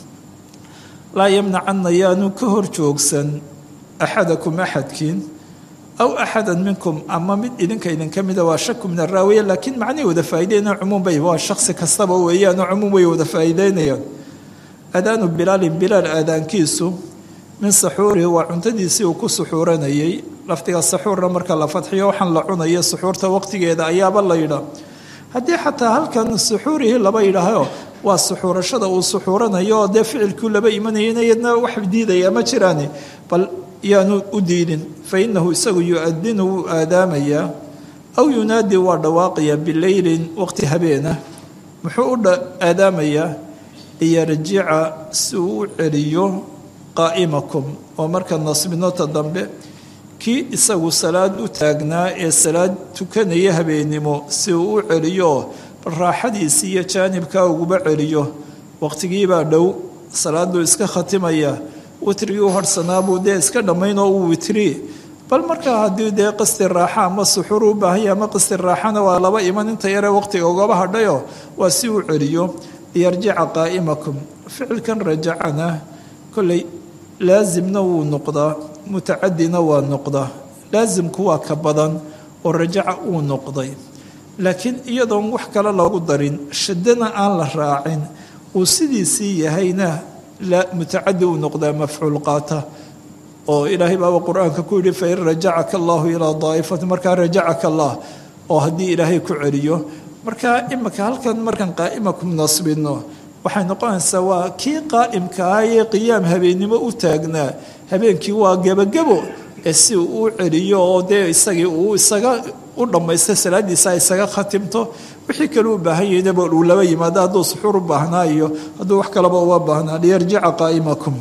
laa yamnacana yaanu ka hor joogsan axadakum axadkiin aw axada minkum ama mid idinka idinka mida waa shaku min araawiya laakiin macnay wada faa'ideynaya cumuum bay waa shaksi kastaba weeyaanoo cumuum way wada faa'iideynayaan aadaanu bilaalin bilaal aadaankiisu min saxuurihi waa cuntadiisii uu ku suxuuranayay laftiga saxuurna marka la fadxiyo waxaan la cunaya suxuurta waqtigeeda ayaaba la yidhaa haddii xataa halkan suxuurihii laba yidhaaho waa suxuurashada uu suxuuranayo oo dee ficilkuu laba imanayana iyadna wax diidaya ma jiraani bal yaanu u diidin fa inahu isagu yu-adinu wuu aadaamayaa aw yunaadi waa dhawaaqayaa bileylin waqti habeena muxuu u aadaamayaa liyarjica si uu u celiyo qaa'imakum oo marka nasbinota dambe kii isagu salaad u taagnaa ee salaad tukanaya habeennimo si uu u celiyo raaxadiisi iyo jaanibkaa uguba celiyo waqtigiibaa dhow salaaduu iska khatimaya witrigii u harhsanaabuu dee iska dhammaynoo uu witri bal markaa haddii dee qasti raaxa ama suxuur u baahanya ama qasti raaxana waa laba iman inta yare waqtiga ugaba hadhayo waa si uu celiyo liyarjica qaa'imakum ficilkan rajacana kolley laasimna wuu noqdaa mutacadina waa noqdaa laasimku waa ka badan oo rajaca uu noqday laakiin iyadoon wax kale loogu darin shadana aan la raacin uu sidiisii yahayna mutacadi uu noqdaa mafcuul qaata oo ilaahay baaba qur-aanka ku yidhi fain rajacaka allahu ilaa daa'ifati markaa rajacaka allah oo haddii ilaahay ku celiyo marka imika halkan markaan qaa'imakum nasbino waxay noqonaysaa waa kii qaa'imkaa ee qiyaam habeennimo u taagnaa habeenkii waa gebagebo ee si uu u celiyo oo dee isagii uu isaga u dhammaysta salaadiisa isaga khatimto wixii kale u baahan yahinaba uu laba yimaado hadduu suxuur u baahnaa iyo hadduu wax kaleba uga baahnaa liyarjica qaa'imakum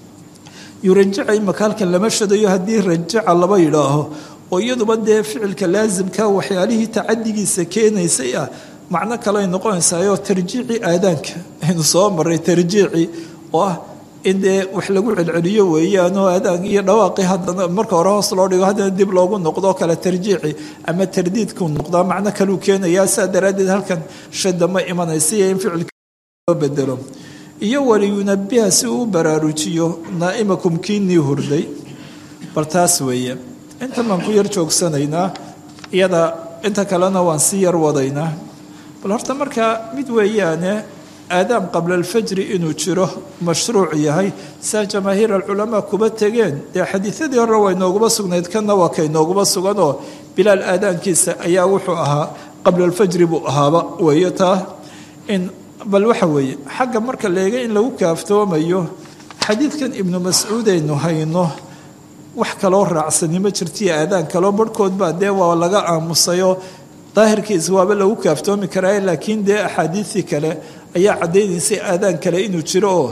yurajaca imaka halkan lama shadayo haddii rajaca laba yidhaaho oo iyaduba dee ficilka laasimka waxyaalihii tacadigiisa keenaysay ah macno kale ay noqonaysaayoo tarjiici aadaanka aynu soo maray tarjiici oo ah in dee wax lagu celceliyo weeyaanoo aadaan iyo dhawaaqii haddana marka hore hoos loo dhigo haddana dib loogu noqdo kale tarjiici ama tardiidku noqdaa macno kaleu keenayaa saa daraaddeed halkan shada ma imanaysa iyo in ficilka loo bedelo iyo waliyunabiha si uu u baraarujiyo naa'imakum kiinii hurday bal taas weeye inta baan ku yar joogsanaynaa iyada inta kalena waan sii yar wadaynaa bal horta markaa mid weeyaane aadaam qabla alfajri inuu jiro mashruuc yahay saa jamaahiir alculamaa kuba tegeen dee xadiiadii hore waa inooguma sugnayd kanna waa ka inooguma suganoo bilaal aadaankiisa ayaa wuxuu ahaa qabla alfajri buu ahaaba weeye taa in bal waxa weeye xagga marka leega in lagu kaaftoomayo xadiidkan ibnu mascuud aynu hayno wax kaloo raacsani ma jirtiyo aadaan kaloo barhkood baa dee waa laga aamusayoo daahirkiisa waaba lagu kaaftoomi karaa laakiin dee axaadiisii kale ayaa caddaynaysay aadaan kale inuu jiro oo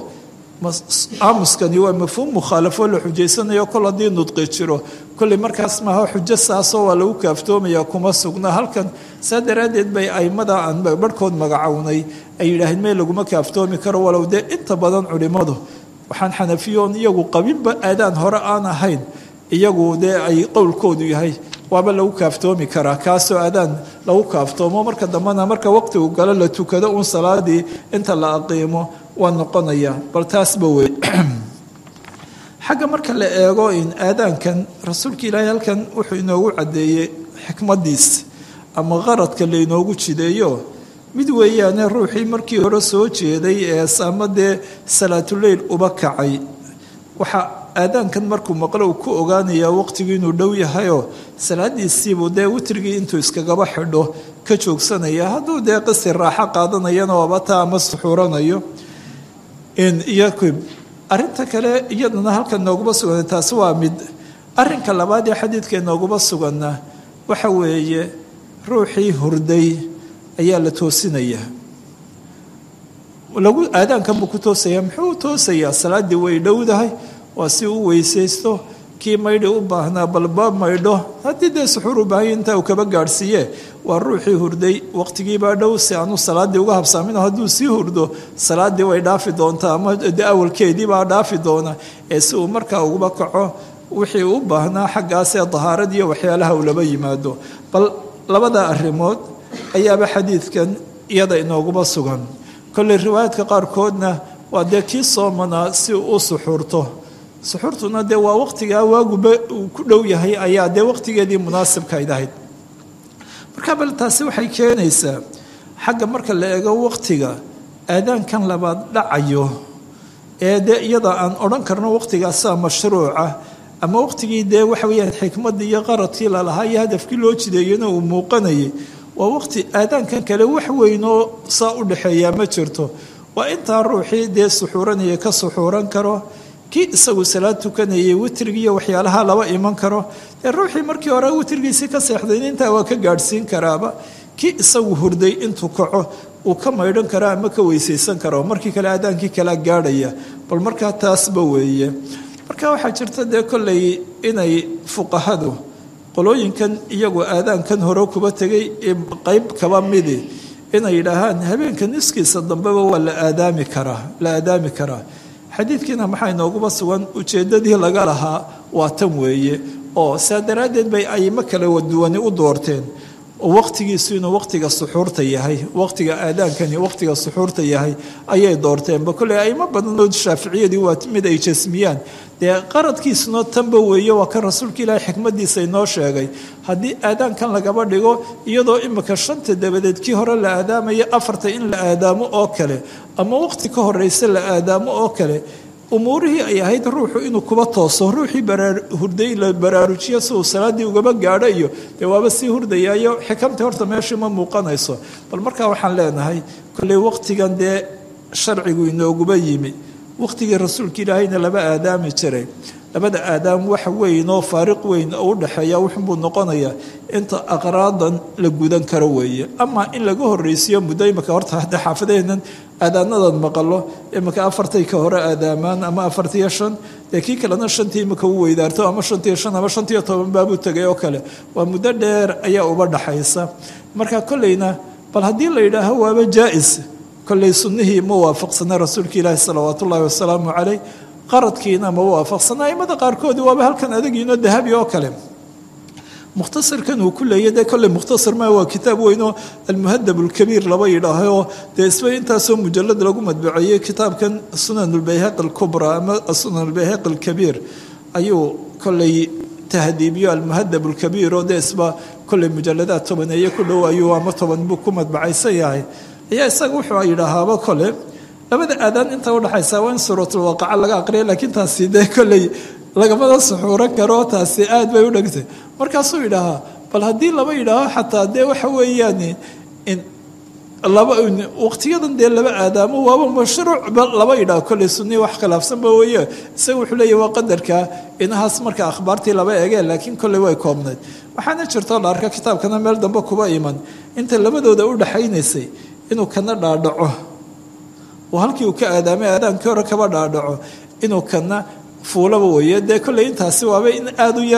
aamuskani waa mafhuum mukhaalafo la xujaysanayo kol haddii nudqi jiro kolley markaas maaha xujo saasoo waa lagu kaaftoomaya kuma sugna halkan saa daraaddeed bay aimada aan barhkood magacownay ay yidhaaheen meel laguma kaaftoomi karo walow dee inta badan culimmadu waxaan xanafiyoon iyagu qabinba aadaan hore aan ahayn iyagu dee ay qowlkoodu yahay waaba lagu kaaftoomi karaa kaasoo aadaan lagu kaaftoomo marka dambena marka waqtigu galo la tukado uun salaadii inta la aqiimo waa noqonaya bal taasba wey xagga marka la eego in aadaankan rasuulka ilaahay halkan wuxuu inoogu caddeeyey xikmadiis ama qaradka lainoogu jideeyo mid weeyaane ruuxii markii hore soo jeeday ee ama dee salaatuleyl uba kacay waxaa aadaankan markuu maqlo uu ku ogaanayaa waqtigii inuu dhow yahayoo salaadiisiibuu dee witrigii intuu iskagaba xidho ka joogsanaya hadduu dee qisi raaxo qaadanayana waabata ama suxuuranayo iyo arinta kale iyadana halkan nooguma sugan taasi waa mid arinka labaad ee xadiidka nooguma suganna waxa weeye ruuxii hurday ayaa la toosinaya lagu aadaankan buu ku toosaya muxuu u toosayaa salaaddii way dhowdahay waa si u weysaysto kii maydhi u baahnaa balba maydho haddii dee suxuur u baahanya intaa uu kaba gaadhsiiye waa ruuxii hurday waqtigiibaa dhow si aanu salaaddii uga habsaamin hadduu sii hurdo salaaddii way dhaafi doontaa ama de awalkeediibaa dhaafi doona ee si uu markaa uguba kaco wixii u baahnaa xaggaasee dahaaradii waxyaalaha uu laba yimaado bal labada arrimood ayaaba xadiidkan iyada inooguma sugan kolley riwaayaadka qaarkoodna waa dee kii soomanaa si uu u suxuurto suxuurtuna dee waa waqtigaa waaguba uu ku dhow yahay ayaa dee waqtigeedii munaasibkayd ahayd marka bal taasi waxay keenaysaa xagga marka la eego waqtiga aadaankan labaad dhacayo ee dee iyada aan odhan karno waqtigaasaa mashruuca ama waqtigii dee waxa weyaan xikmaddii iyo qaradkii lalahaa iyo hadafkii loo jideeyana uu muuqanayay waa waqti aadaankan kale wax weynoo saa u dhexeeyaa ma jirto waa intaa ruuxii dee suxuuranaya ka suxuuran karo kii isagu salaad tukanayay witrigiiyo waxyaalaha laba iman karo dee ruuxii markii hore witrigiisii ka seexdayn intaa waa ka gaadhsiin karaaba kii isagu hurday intuu kaco uu ka maydhan karo ama ka weysaysan karo markii kale aadaankii kalea gaadhaya bal markaa taasba weeye marka waxaa jirta dee kolley inay fuqahadu qolooyinkan iyagu aadaankan hore kuba tegay qeyb kaba midi inay yidhaahaan habeenka niskiisa dambeba waa la aadaami karaa la aadaami karaa xadiidkiina maxaa inooguba sugan ujeeddadii laga lahaa waa tan weeye oo saa daraaddeed bay ayimo kala waduwani u doorteen waqtigiisu inuu waqtiga suxuurta yahay waqtiga aadaankani waqtiga suxuurta yahay ayay doorteenba kolley aimo badanoo shaaficiyadii waa mid ay jasmiyaan dee qaradkiisuna tanba weeye waa kan rasuulka ilaahay xikmadiisa inoo sheegay haddii aadaankan lagaba dhigo iyadoo imika shanta dabadeed kii hore la aadaamaya afarta in la aadaamo oo kale ama waqti ka horeysa la aadaamo oo kale umuurihii ay ahayd ruuxu inuu kuba tooso ruuxii hurday la baraarujiyo si uu salaaddii ugaba gaadho iyo dee waaba sii hurdayaayo xikamtii horta meeshii ma muuqanayso bal markaa waxaan leenahay kolley waqtigan dee sharcigu inooguba yimi waqtigii rasuulka ilaahayna laba aadaami jiray labada aadaam wax weyn oo faariq weyn oo u dhexeeya wuxunbuu noqonayaa inta aqraadan la gudan karo weeye ama in laga horreysiiyo muddo imika horta hadda xaafadaheennan aadaanadan maqalo imika afartay ka hore aadaamaan ama afartiyo shan dee kii kalena shantii imika u weydaarto ama shantiyo shan ama shantiyo toban baabuu tegay oo kale waa muddo dheer ayaa uba dhaxaysa marka kolleyna bal haddii la yidhaaho waaba jaa-is kolley sunnihii ma waafaqsana rasuulka ilaahi salawaat ullaahi wasalaamu caleyh qaradkiina ma waafaqsana aimada qaarkoodi waaba halkan adagiino dahabi oo kale mukhtasarkan uu ku leeya dee kolley mukhtasar ma waa kitaab weynoo almuhadab alkabiir laba yidhaahoo dee isba intaasoo mujalad lagu madbaceeyey kitaabkan sunan albayhaqi alkubra ama sunan albayhaqi alkabiir ayuu kolley tahdiibiyo almuhadab alkabiir oo dee isba kolley mujaladaad tobaneeye ku dhow ayuu ama toban buu ku madbacaysan yahay ayaa isaga wuxuu yidhaahaaba kole labada aadaan inta udhaxaysa waa in suuratulwaqaca laga aqriya laakiin taasi dee kolley lagamada suxuuran karo taasi aad bay u dhegtay markaasuu yidhaahaa bal haddii laba yidhaaho xataa dee waxa weeyaan laba waqtiyadan dee laba aadaamo waaba mashruuc laba yidhaho kolley sunii wax khilaafsanba weeye isaga wuxuu leeyahy waa qadarka inahaas marka akhbaartii laba egeen laakiin kolley way koobnayd waxaana jirtoo la arka kitaabkana meel dambe kuba iman inta labadooda u dhaxaynaysay inuu kana dhaadhaco oo halkii uu ka aadaamay aadaankii hore kaba dhaadhaco inuu kana fuulaba weeye dee kolley intaasi waaba in aada u yare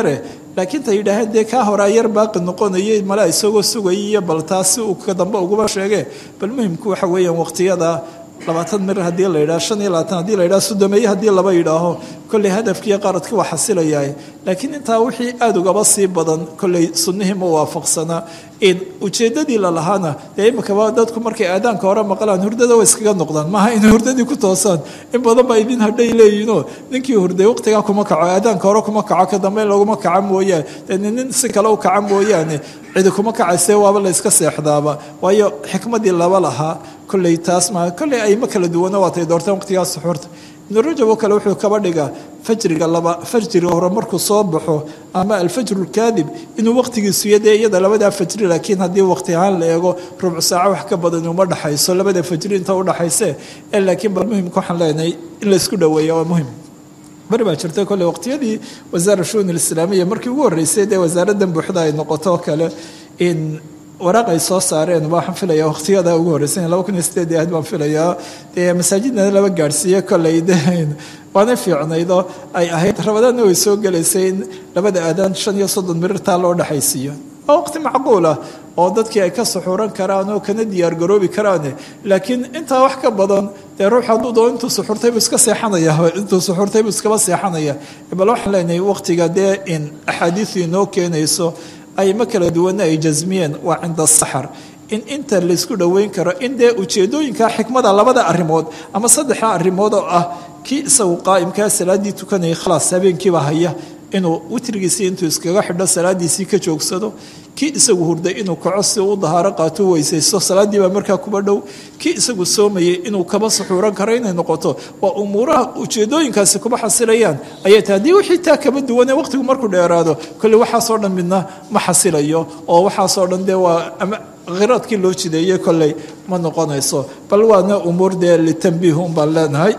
laakiin ta yidhaaheen dee kaa horaa yar baaqi noqonayay mala isagoo sugayay iyo bal taasi uu ka dambe uguma sheegee bal muhimku waxa weeyaan waqtiyada labaatan mir haddii la yidhaha shan iyo labaatan hadii la yidhaha soddomeeye haddii laba yidhaaho kolley hadafkiiyo qaradkii waa xasilayahay laakiin intaa wixii aada ugaba sii badan kolley sunnihii ma waafaqsanaa in ujeeddadii lalahaana dee imikaba dadku markay aadaanka hore maqlaan hurdada way iskaga noqdaan maaha inay hurdadii ku toosaan in badan baa idin hadhay leeyihinoo ninkii hurday waqtigaa kuma kaco aadaanka hore kuma kaco ka dambe laguma kaca mooyaane dee nin si kale u kaca mooyaane cidi kuma kacayse waaba la yska seexdaaba waayo xikmadii laba lahaa kolley taas maa kolley ayma kala duwana waatay doorteen waqtigaa suxuurta ibnu rajab oo kale wuxuu kaba dhigaa fajriga laba fajriga hore markuu soo baxo ama alfajru lkaadib inuu waqtigiisu yadee iyada labadaa fajri laakiin haddii waqti ahaan la eego rubcu saaco wax ka badan uma dhaxayso labada fajri inta u dhaxayse ee laakiin bal muhimka waxaan leenahay in laysku dhoweeya waa muhim bari baa jirta kolley waqtiyadii wasaara shuun alislaamiya markii ugu horreysay dee wasaaraddan buuxda ay noqoto kale in waraaq ay soo saareen waxaan filaya waqtiyada ugu horreysay laba kun iyo sideed ahayd baan filayaa dee masaajidna laba gaadhsiiye kolley de waana fiicnaydoo ay ahayd rabadaanna way soo gelaysay in labada aadaan shan iyo soddon mirirtaa loo dhexaysiiyo waa waqti macquul ah oo dadkii ay ka suxuuran karaan oo kana diyaargaroobi karaan laakiin intaa wax ka badan dee ruux hadduu doo intuu suxuurtay buu iska seexanaya intuu suxuurtay buu iskaba seexanaya bal waxaan leenahay waqtiga dee in axaadiisu inoo keenayso ay ma kala duwana ay jasmiyeen waa cinda asaxar in inta laysku dhoweyn karo in dee ujeedooyinka xikmada labada arrimood ama saddexda arrimood oo ah kii isagu qaa'imkaa salaaddii tukanayay khalaas habeenkiiba haya inuu witrigiisii intuu iskaga xidho salaadiisii ka joogsado kii isagu hurday inuu kaco si uu dahaaro qaato weysaysto salaaddii baa markaa kuba dhow kii isagu soomayay inuu kaba suxuuran karo inay noqoto waa umuuraha ujeedooyinkaasi kuba xasilayaan ayay tahay haddii wixii taa kaba duwanee waqtigu markuu dheeraado kolley waxaasoo dhan midna ma xasilayo oo waxaasoo dhan dee waa ama khiraadkii loo jideeyey kolley ma noqonayso bal waana umuur dee litambiih un baan leenahay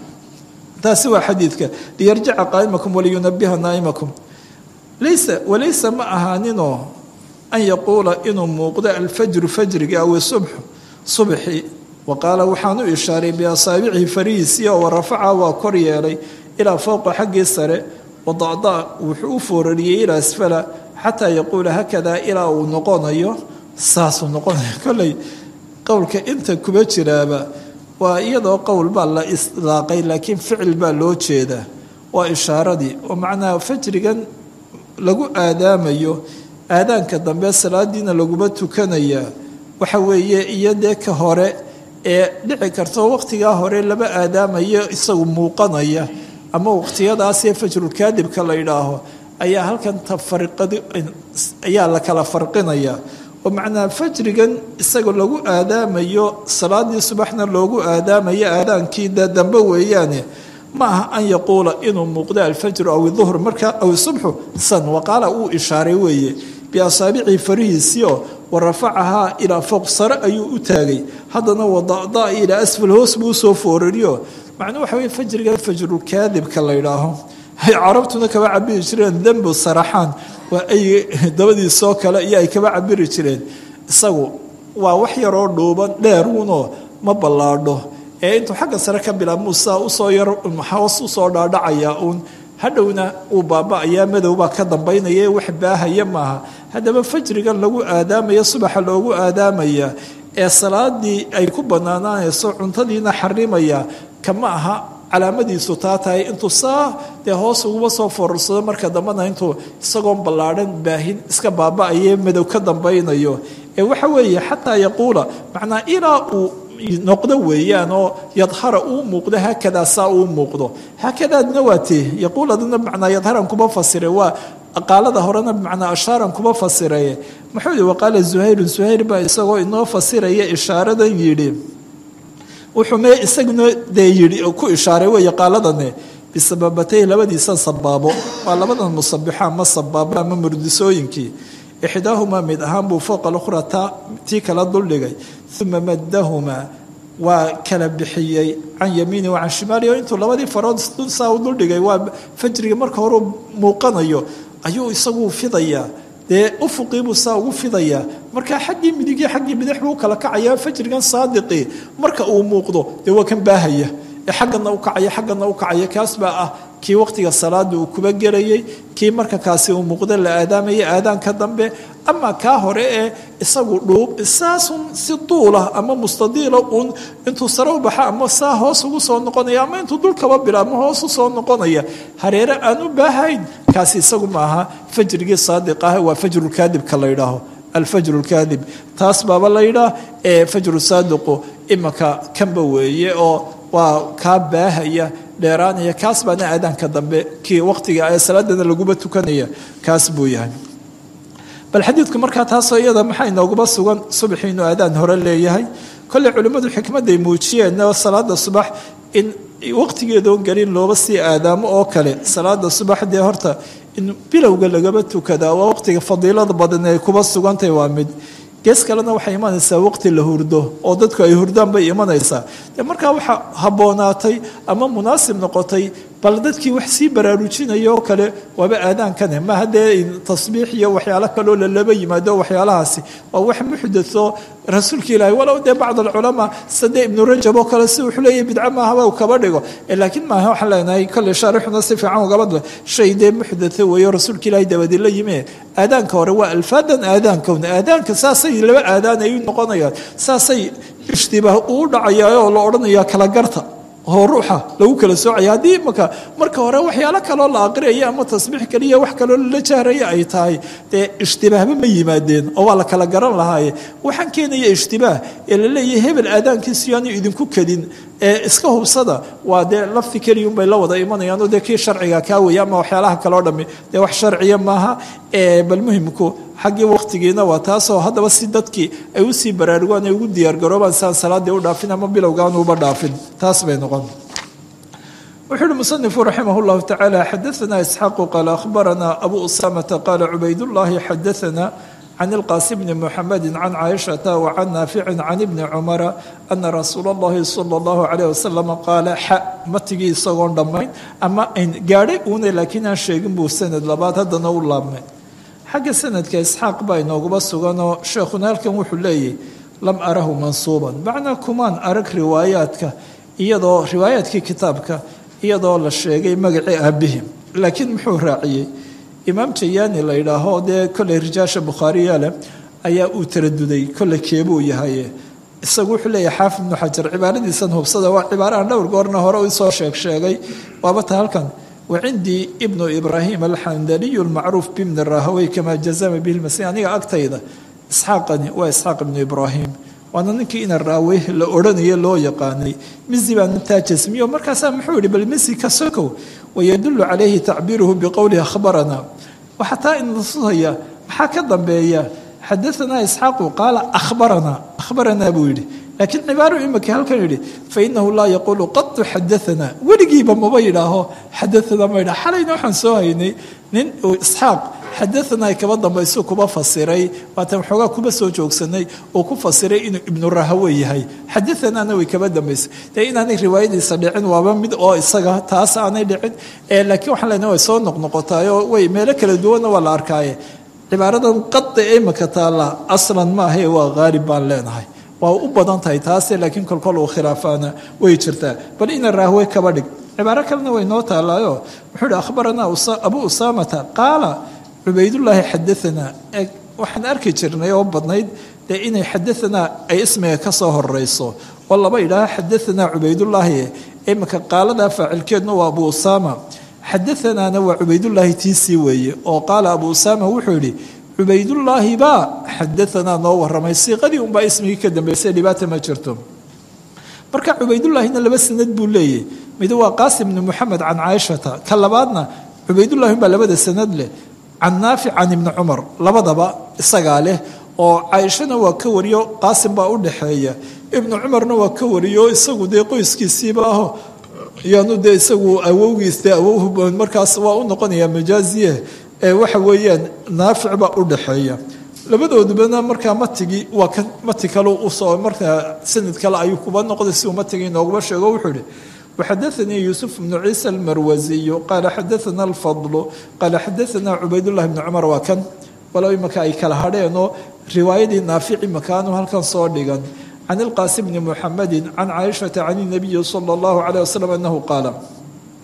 taasi waa xadiidka liyarjica qaa'imakum waliyunabiha naa'imakum laysa walaysa ma ahaaninoo an yaquula inuu muuqdo alfajru fajriga aw subxu subxi wa qaala waxaan u ishaaray biasaabicihi farihiisii oo warafaca waa kor yeelay ilaa fowqa xaggii sare wadacda wuxuu u foorariyey ilaa asfala xataa yaquula hakadaa ilaa uu noqonayo saasuu noqonaya kolley qowlka inta kuba jiraaba waa iyadoo qowl baa la islaaqay laakiin ficil baa loo jeedaa waa ishaaradii oo macnaha fajrigan lagu aadaamayo aadaanka dambe salaadiina laguma tukanayaa waxa weeye iyo dee ka hore ee dhici karto waqtigaa hore laba aadaamayo isagu muuqanaya ama waqtiyadaasee fajrulkaadibka la yidhaaho ayaa halkan tafariqadi ayaa la kala farqinayaa oo macnaa fajrigan isaga lagu aadaamayo salaadii subaxna loogu aadaamayo aadaankii dee dambe weeyaane ma aha an yaquula inuu muuqdo alfajru aw iduhr marka aw subxu san waqaala uu ishaaray weeye biasaabicii farihiisiio wa rafacahaa ilaa fowq sare ayuu u taagay haddana wadada ilaa asfal hoos buu usoo foorariyo macnuu waxa weye fajrigan fajrukaadibka la ydhaaho ay carabtuna kaba cabiri jireen dembu saraxaan waa ay dabadiisoo kale iyo ay kaba cabiri jireen isagu waa wax yaroo dhuuban dheeruunoo ma ballaadho ee intuu xagga sare ka bilaabmuu saa usoo yar hoos usoo dhaadhacaya uun hadhowna uu baaba-ayaa madowbaa ka dambaynaya wax baahaya maaha haddaba fajrigan lagu aadaamaya subaxa loogu aadaamaya ee salaadii ay ku banaanaanayso cuntadiina xarimaya kama aha calaamadiisu taa tahay intuu saa dee hoos uguba soo foorarsado marka dambena intuu isagoon ballaadhan baahin iska baaba-aye madow ka dambaynayo ee waxa weeye xataa yaquula macnaa ilaa uu noqdo weeyaan oo yadhara uu muuqdo haakadaa saa uu muuqdo haakadaadna waa tee yaquuladana bimacnaa yadharan kuma fasire waa qaalada horena bimacnaa ashaaran kuma fasiraye muxuu yihi waqaala zuhayrun zuhayr baa isagoo inoo fasiraya ishaaradan yidhi wuxuu mee isaguna dee yidhi ku ishaaray weeye qaaladane bisababatay labadiisa sabaabo waa labadan musabixo ama sabaabo ama murdisooyinkii ixdaahumaa mid ahaan buu fowqa lukhra taa tii kala duldhigay uma maddahumaa waa kala bixiyey can yamiini wa can shimaali oo intuu labadii farood saa u duldhigay waa fajriga marka hore muuqanayo ayuu isagu fidayaa dee ufuqiibuu saa ugu fidayaa markaa xaggii midigii xaggii bidix buu kala kacayaa fajrigan saadiqii marka uu muuqdo dee waa kan baahaya ee xaggana u kacaya xaggana u kacaya kaas baa ah kii waqtiga salaada uu kuba gelayay kii marka kaasi uu muuqda la aadaamaya aadaanka dambe ama kaa hore ee isagu dhuub saasun si duulah ama mustadiila uun intuu sare u baxa ama saa hoos ugu soo noqonaya ama intuu dulkaba bila ama hoos u soo noqonaya hareere aan u baahayn kaasi isagu maaha fajrigii saadiq ah waa fajrulkaadibka la yidhaaho alfajr lkaadib taas baaba la yidhaah ee fajru saadiqu imanka kanba weeye oo waa kaa baahaya dheeraanaya kaas baana aadaanka dambe kii waqtiga ee salaadana laguba tukanaya kaas buu yahay bal xadiidku markaa taasoo iyada maxaa inooguba sugan subaxii inuu aadaan hore leeyahay kolley culimmadu xikmadday muujiyeen salaada subax in waqtigeedoon gelin looba sii aadaamo oo kale salaada subax dee horta in bilowga lagaba tukadaa waa waqtiga fadiilada badan ay kuba sugantahay waa mid gees kalena waxay imanaysaa waqti la hurdo oo dadku ay hurdaan bay imanaysaa de markaa waxaa habboonaatay ama munaasib noqotay bal dadkii wax sii baraarujinaya oo kale waaba aadaankane ma haddee tasbiix iyo waxyaalo kaloo lalaba yimaado waxyaalahaasi waa wax muxdatho rasuulka ilaahi walow dee bacd alculamaa sade ibnu rajab oo kale si wuxuu leeyahy bidca maahaba kaba dhigo laakiin maaha waxaan leenahay kolley shaarixuna si fiican ugabadle shay dee muxdatho weeyo rasuulka ilaahi dabadi la yimi aadaanka hore waa alfaadan aadaankowna aadaanka saasay laba aadaan ay u noqonayaan saasay ishtibaah uu dhacayaa oo la odhanaya kala garta oo ruuxa lagu kala soocaya haddii imaka marka hore waxyaalo kaloo la aqriyaya ama tasbiix kaliya wax kaloo lala jahraya ay tahay dee ishtibaahba ma yimaadeen oo waa la kala garan lahaaye waxaan keenaya ishtibaah ee la leeyahay hebel aadaankiisu yaanu idinku kedin ee iska hubsada waa dee lafti keliya unbay la wada imanayaan oo dee kii sharciga kaa weya ama waxyaalaha kaloo dhammi dee wax sharciya maaha bal muhimku xaggii waqtigiina waa taasoo haddaba si dadkii ay usii baraarugaan ay ugu diyaargaroobaan siaan salaadii u dhaafin ama bilowgaan uba dhaafin taas bay noqon wuxuu uhi musanifu raximah llahu tacaala xadaana isxaaqu qaala akhbarana abu usamata qaala cubaydullaahi xadaana can ilqaasim bni muxamedi can caaishata wa can naaficin can ibni cumara ana rasuula allahi sala allahu calayh wasalam qaala xa matigii isagoon dhammayn ama gaadhay uuna laakiin aan sheegin buu sanad labaad haddana u laabmay xagga sanadka isxaaq baa inooguba suganoo sheekhuna halkan wuxuu leeyahy lam arahu mansuuban macnaa kumaan arag riwaayaadka iyadoo riwaayaadkii kitaabka iyadoo la sheegay magacii aabihi laakiin muxuu raaciyey imaam jayaani la yidhaaho dee kolley rijaasha bukhaariya leh ayaa uu taraduday kolley keebuu yahaye isagu wuxuu leeyahay xaafid ibnu xajar cibaaradiisan hubsada waa cibaarahan dhowr goorna hore usoo sheeg sheegay waabata halkan wacindii ibnu ibraahim alxandaliyu lmacruuf bibni rahawey kamaa jazama bihi lmasi aniga agtayda isxaaqani waa isxaaq ibnu ibraahim waana ninkii ina raawey la odhanayo loo yaqaanay misi baa nintaa jasmiyo markaasaa muxuu yihi bal misi ka sokow wayadulu calayhi tacbiiruhu biqowlihi akhbarana waxaa taa inatusaya maxaa ka dambeeya xadaanaa isxaaqu qaala ahbaranaa ahbaranaa buu yidhi laakiin cibaaro imika halkan yidhi fainahu laa yaquulu qatu xadaanaa weligiiba maba yidhaaho xadaanaa ma yidhaho xalayna waxaan soo haynay nin uu isxaaq xadaanaa ay kaba dambaysu kuba fasiray waatan waxoogaa kuba soo joogsanay uu ku fasiray inuu ibnu rahawe yahay xadaanaana way kaba dambaysay dee inaanay riwaayadiisa dhicin waaba mid oo isaga taas aanay dhicin laakiin waxaan leenahay way soo noqnoqotaayo way meelo kala duwanna waa la arkaaye cibaaradan qada ee imika taalla aslan maahae waa haalib baan leenahay waa u badan tahay taase laakiin kolkol uu khilaafaana way jirtaa bal ina raahwe kaba dhig cibaaro kalena way noo taallaayo wuxuu hi akhbaranaa abu usaamata qaala cubaydullaahi xadaanaa waxaan arki jirnay oo badnayd dee inay xadaanaa ay ismiga ka soo horeyso oo laba idhaaha xadaanaa cubaydullaahi imika qaaladaa faacilkeedna waa abu usaama xadaanaana waa cubaydullaahi tiisii weeye oo qaala abu usaama wuxuu yidhi cubaydullaahi baa xadaanaa noo waramay siiqadii unbaa ismigii ka dambeysay dhibaata ma jirto marka cubaydullaahina laba sanad buu leeyahy mid waa qaasim bni muxamed can caaishata ka labaadna cubaydullahi baa labada sanad leh can naafic can ibni cumar labadaba isagaa leh oo caaishana waa ka wariyo qaasim baa u dhaxeeya ibnu cumarna waa ka wariyo isagu dee qoyskiisiiba aho yaanu dee isagu awowgiis dee awow markaas waa u noqonaya majaaziye ee waxa weeyaan naafic baa u dhaxeeya labadoodubana markaa matigii waa kan mati kale usoo markaa sanad kale ayuu kuba noqday si uu matigii nooguma sheego wuxuu ihi وxadaثnii yuسف بن ciisa الmarwasiy qaala xadaثna الfضل qaala xadaثna cubayduلlahi بn cmar waa kan walow imaka ay kala hadheenoo riwaayadii naafici makaanu halkan soo dhigan can اlqaasim bni muxamedi can caaishaةa can الnabiyi slى الlahu عalيه waslم anahu qaala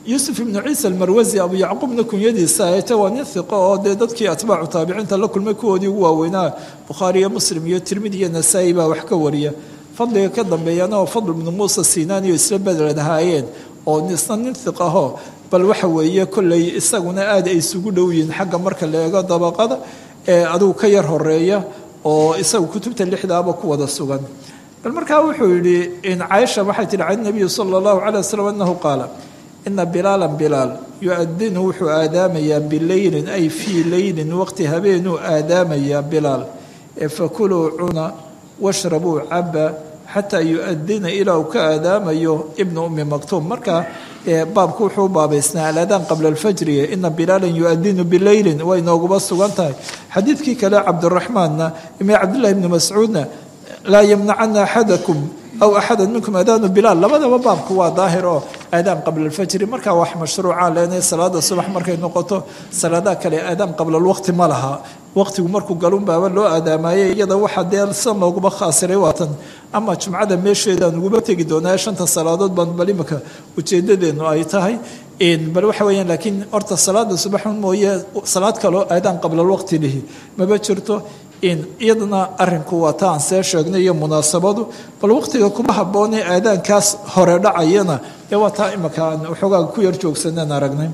yuusuf ibnu ciisa almarwasi abu yacquubna kunyadiisa ayte waa nin hiqo oo dee dadkii atbaacu taabiciinta la kulmay kuwoodii ugu waaweynaa bukhaari iyo muslim iyo tirmidi iyo nasaa-i baa wax ka wariya fadliga ka dambeeyana oo fadl ibnu muusa siinaaniyo isla bedelad ahaayeen oo isna nin hiqaho bal waxa weeye kolley isaguna aad ay isugu dhow yihiin xagga marka la eego dabaqada ee adigu ka yar horeeya oo isagu kutubta lixdaaba ku wada sugan bal markaa wuxuu yidhi in caaisha waxay tihi can nabiyi sala allahu calay wasalam annahu qaala ina bilaalan bilaal yu-adinu wuxuu aadaamayaa bileylin ay fii leylin waqti habeenuu aadaamayaa bilaal ee fakuluu cuna washrabuu caba xataa yu-adina ilaa uu ka aadaamayo ibnu ummi maktuum marka baabku wuxuu u baabaysnaa aladaan qabla alfajri ina bilaalan yu-adinu bileylin way nooguba sugan tahay xadiidkii kale cabdiraxmaanna ime cabdillahi ibni mascuudna laa yamnacana axadakum aw axada minkum aadaanu bilaal labadaba baabku waa daahir oo aadaan qabla alfajri markaa wax mashruuca leenay salaada subax markay noqoto salaadaha kale aadaan qabla alwaqti ma laha waqtigu markuu galun baaba loo aadaamaayey iyada waxa dee san looguma khaasiray waatan ama jumcada meesheedaan uguba tegi doonaa shanta salaadood baan bal imika ujeedadeenu ay tahay bal waxa weyaan laakiin horta salaada subaxun mooye salaad kaloo aadaan qabla alwaqti lihi maba jirto iyadana arinku waa ta aan see sheegnay iyo munaasabadu bal waqtiga kuma habboonee aadaankaas hore dhacayana ee waa taa imika aan waxoogaa ku yar joogsaneen aragnay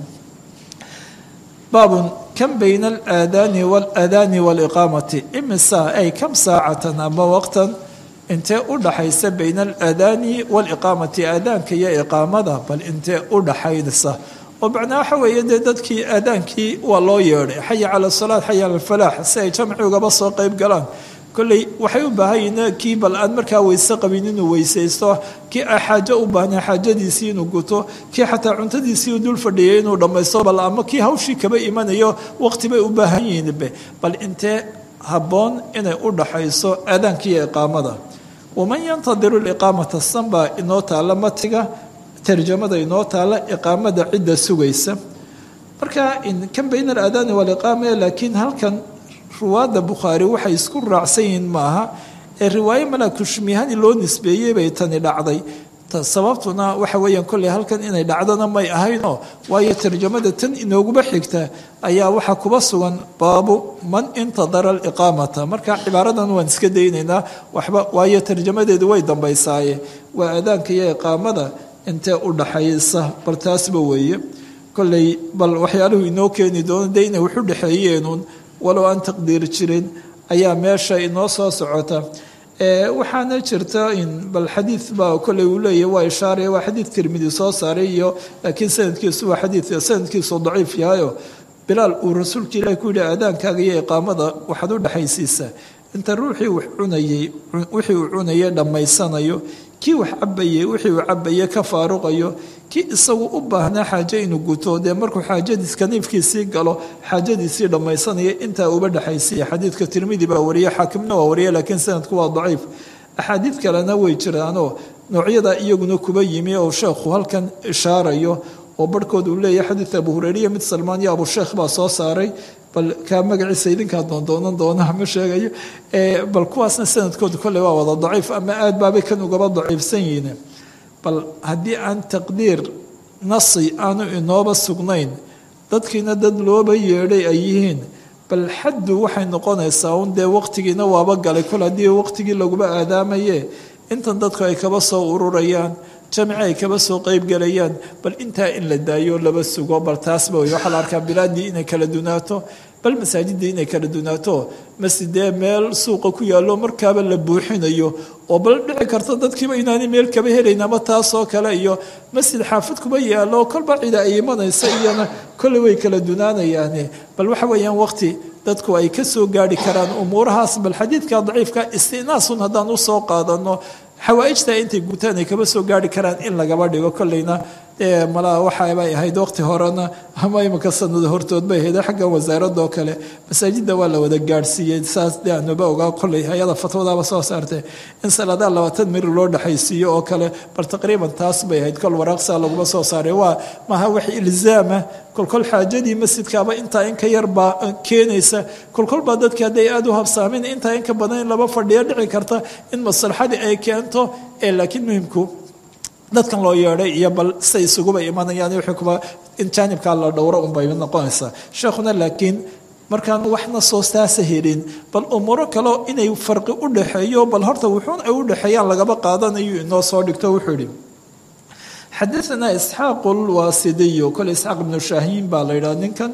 baabun kan bayna alaadaani waalaadaani waaliqaamati imisa ay kam saacatan ama waqtan intee u dhaxaysa bayna alaadaani waaliqaamati aadaanka iyo iqaamada bal intee u dhaxaynaysa oo macnaa waxa weeye dee dadkii aadaankii waa loo yeedhay xaya cala asalaat xaya cala alfalaax si ay jamci ugaba soo qayb galaan kolley waxay u baahan yihiin kii bal aan markaa weyse qabin inuu weysaysto kii a xaajo u baahnaa xaajadiisii inuu guto kii xataa cuntadiisii u dul fadhiyay inuu dhammaysto bal ama kii hawshii kaba imanayo waqti bay u baahan yihiinbe bal intee habboon inay u dhaxayso aadaankiiyo iqaamada waman yantadiru liqaamata sanba inoo taalla matiga tarjamada inoo taalla iqaamada cidda sugaysa marka kan bayna alaadaani waaliqaama laakiin halkan ruwaadda bukhaari waxay isku raacsan yihiin maaha ee riwaayo malaakushmihani loo nisbeeyey bay tani dhacday sababtuna waxa weeyaan kolley halkan inay dhacdona may ahaynoo waayo tarjamada tan inooguma xigta ayaa waxaa kuba sugan baabu man intadara aliqaamata marka cibaaradan waan iska daynaynaa waxba waayo tarjamadeedu way dambaysaaye waa aadaanka iyo iqaamada intee u dhaxaysa bal taasba weeye kolley bal waxyaaluhu inoo keeni doono dee inay waxu dhexeeyeenuun walow aan taqdiir jirin ayaa meesha inoo soo socota waxaana jirta in bal xadiid baa kolley uu leeyahy waa ishaaraya waa xadiid tirmidi soo saaray iyo laakiin sanadkiisu waa xadiid sanadkiisu daciif yahayo bilaal uu rasuulka ilahi ku yihi aadaankaaga iyo iqaamada waxaad u dhexaysiisaa inta ruuxii wax cunayey wixii uu cunayay dhammaysanayo kii wax cabayey wixii uu cabayey ka faaruqayo kii isagu u baahnaa xaajo inuu guto dee markuu xaajadiis kaniifkiisii galo xaajadiisii dhammaysanaya intaa uba dhexaysiya xadiidka tirmidi baa wariye xaakimna waa wariye laakiin sanadku waa daciif axaadiid kalena way jiraanoo noocyada iyaguna kuba yimi oo sheekhu halkan ishaarayo oo barhkood uu leeyahay xadiid abu hureyriya mid salmaan iyo abusheekh baa soo saaray bal kaa magaciisa idinkaa doondoonan doona ma sheegayo bal kuwaasna sanadkooda kolley waa wada daciif ama aad baabay kan ugaba daciifsan yihiin bal haddii aan taqdiir nasi aanu inooba sugnayn dadkiina dad looba yeedhay ay yihiin bal xaddu waxay noqonaysaa un dee waqtigiina waaba galay kol haddii waqtigii laguba aadaamaye intan dadku ay kaba soo ururayaan jamci ay kaba soo qeybgelayaan bal intaa in la daayo laba sugo bal taasba wey waxaa la arkaa bilaadii inay kala dunaato bal masaajidii inay kala dunaato masjidee meel suuqa ku yaallo markaaba la buuxinayo oo bal dhici karta dadkiiba inaanay meel kaba helayn ama taasoo kale iyo masjid xaafid kuba yaallo kolba cida ay imanaysa iyana kolley way kala dunaanayaane bal waxa weeyaan waqti dadku ay ka soo gaari karaan umuurahaas bal xadiidka daciifka istinaasun haddaan usoo qaadano xawaaijta intay gutaan ay kaba soo gaari karaan in lagaba dhigo kolleyna malaa waxabay ahayd waqti horena ama imika sanado hortood bay ahayd xaggan wasaaradoo kale masaajida waa la wada gaadhsiiyey saas de anuba ogaa kolley hay-ada fatwadaaba soo saartay in saladaa labaatan miri loo dhexaysiiyo oo kale bal taqriiban taas bay ahayd kol waraaqsaa laguma soo saaray waa maha wax ilzaama kolkol xaajadii masjidkaaba intaa in ka yar baa keenaysa kolkol baa dadki hadday aada u habsaamin intaa in ka badan in laba fadhiyo dhici karta in maslaxadii ay keento ee laakiin muhimku dadkan loo yeedhay iyo bal say isuguba imanayaan wixii kuba in jaanibkaa la dhowro unbay noqonaysaa sheekhuna laakiin markaan waxna soo saasa helin bal umuuro kaleo inay farqi u dhaxeeyo bal horta wuxuun ay u dhexeeyaan lagaba qaadanayo inoo soo dhigto wuxuu yihi xadaanaa isxaaqu lwaasidiyo kole isxaaq ibnu shaahiin baa la yidhaha ninkan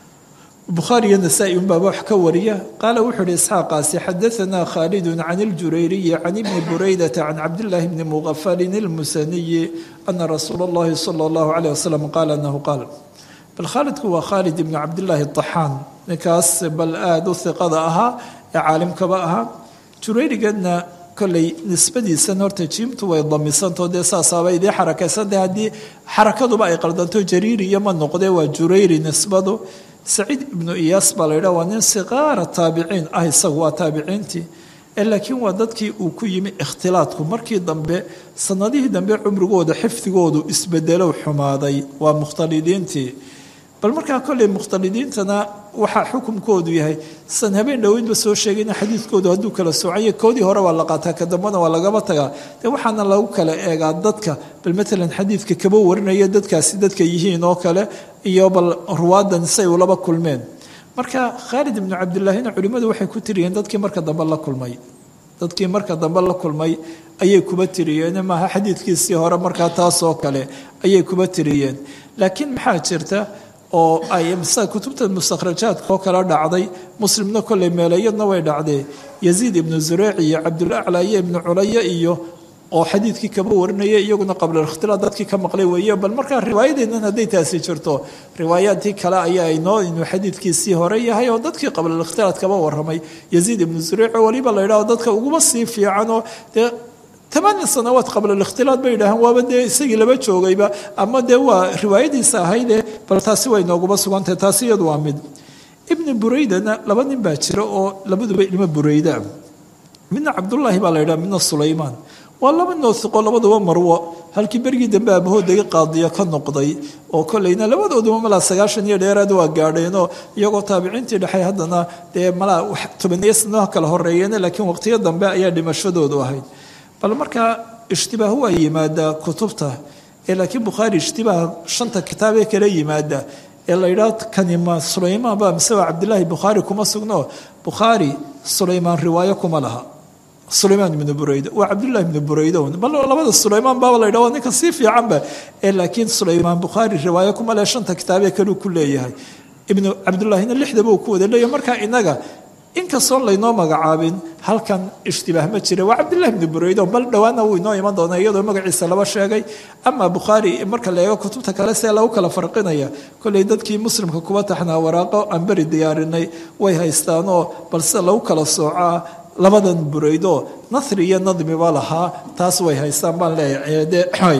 bukhaari iyo nasaa-i unbaa wax ka wariya qaala wuxuu ihi isxaaqaasi xadaanaa khaalidun can iljurayriyi can ibni buraydata can cabdillaahi bni muqafalin ilmusaniyi ana rasuula allahi sala allahu caleyh wasalam qaala anahu qaal bal khaalidku waa khaalid ibnu cabdillaahi taxaan ninkaas bal aada u hiqada ahaa ee caalimkaba ahaa jurayrigeedna kolley nisbadiisan horta jiimtu way damisantao dee saasaaba idii xarakaysantahay haddii xarakaduba ay qaldanto jariiri iyo ma noqdee waa jurayri nisbadu saciid ibnu iyaas baa la yidhaha waa nin siqaara taabiciin ah isagu waa taabiciintii ee laakiin waa dadkii uu ku yimi ikhtilaadku markii dambe sanadihii dambe cumrigooda xifdigoodu isbedelow xumaaday waa mukhtalidiintii bal markaa kolley mukhtalidiintana waxaa xukumkoodu yahay san habeen dhoweydba soo sheegayna xadiidkoodu hadduu kala soocanya koodii hore waa la qaataa ka dambena waa lagaba tagaa dee waxaana lagu kala eegaa dadka bal matalan xadiidka kaba warinaya dadkaasi dadka yihiin oo kale iyo bal ruwaadan say ulaba kulmeen marka khaalid ibnu cabdillaahina culimmadu waxay ku tiriyeen dadkii marka dambe la kulmay dadkii marka dambe la kulmay ayay kuba tiriyeen maaha xadiidkiisii hore markaa taasoo kale ayay kuba tiriyeen laakiin maxaa jirta oo ay kutubta mustakhrajaadka oo kala dhacday muslimna kolley meelayadna way dhacdee yaziid ibnu zureyc iyo cabdulacla iyo ibnu culaya iyo oo xadiidkii kaba warinaya iyaguna qablalkhtilaad dadkii ka maqlay weeye bal markaa riwaayadeennan hadday taasi jirto riwaayaadkii kale ayaa inoo inuu xadiidkiisii hore yahay oo dadkii qablalkhtilaad kaba waramay yaziid ibnu zureyc oo weliba la yidhaho dadka uguba sii fiicanoo dee tamaaniya sanawaad qabla likhtilaad bay yidhaaheen waaba dee isagii laba joogayba ama dee waa riwaayadiisa ahaydee bal taasi way nooguba sugantahay taasi iyadu waa mid ibni buraydana laba nin baa jira oo labaduba ilmo burayda midna cabdullaahi baa la yidhaha midna sulaymaan waa laba noosiqo labaduba marwo halkii berigii dambe abahoodagi qaadiya ka noqday oo kolleyna labadooduba malaa sagaashan iyo dheeraad waa gaadheenoo iyagoo taabiciintii dhexay haddana dee malaa tobaniyo sanaha kala horeeyeen laakiin waqtiyo dambe ayaa dhimashadoodu ahayd bal markaa ishtibaah waa yimaadaa kutubta ee laakiin bukhaari ishtibaah shanta kitaabee kala yimaada ee la yidhaah kanima sulaymaan baa mise waa cabdilaahi bukhaari kuma sugno bukhaari sulaymaan riwaayo kuma laha sulaymaan ibnu burayda waa cabdullahi ibnu burayda bal labada sulaymaan baaba la yidhah waa ninka sii fiicanba ee laakiin sulaymaan bukhaari riwaayo kuma leh shanta kitaabee kaluu ku leeyahay ibnu cabdullaahina lixdaba uu ku wada leeyahay markaa inaga inkastoon laynoo magacaabin halkan ishtibaah ma jira waa cabdillahi ibnu buraydo bal dhowaana wuu inoo iman doonaa iyadoo magaciisa laba sheegay ama bukhaari marka la eego kutubta kale see lagu kala farqinaya kolley dadkii muslimka kuba taxnaa waraaqo aan beri diyaarinay way haystaanoo bal sida lagu kala soocaa labadan buraydo nasri iyo nadmiba lahaa taas way haystaan baan leeyahay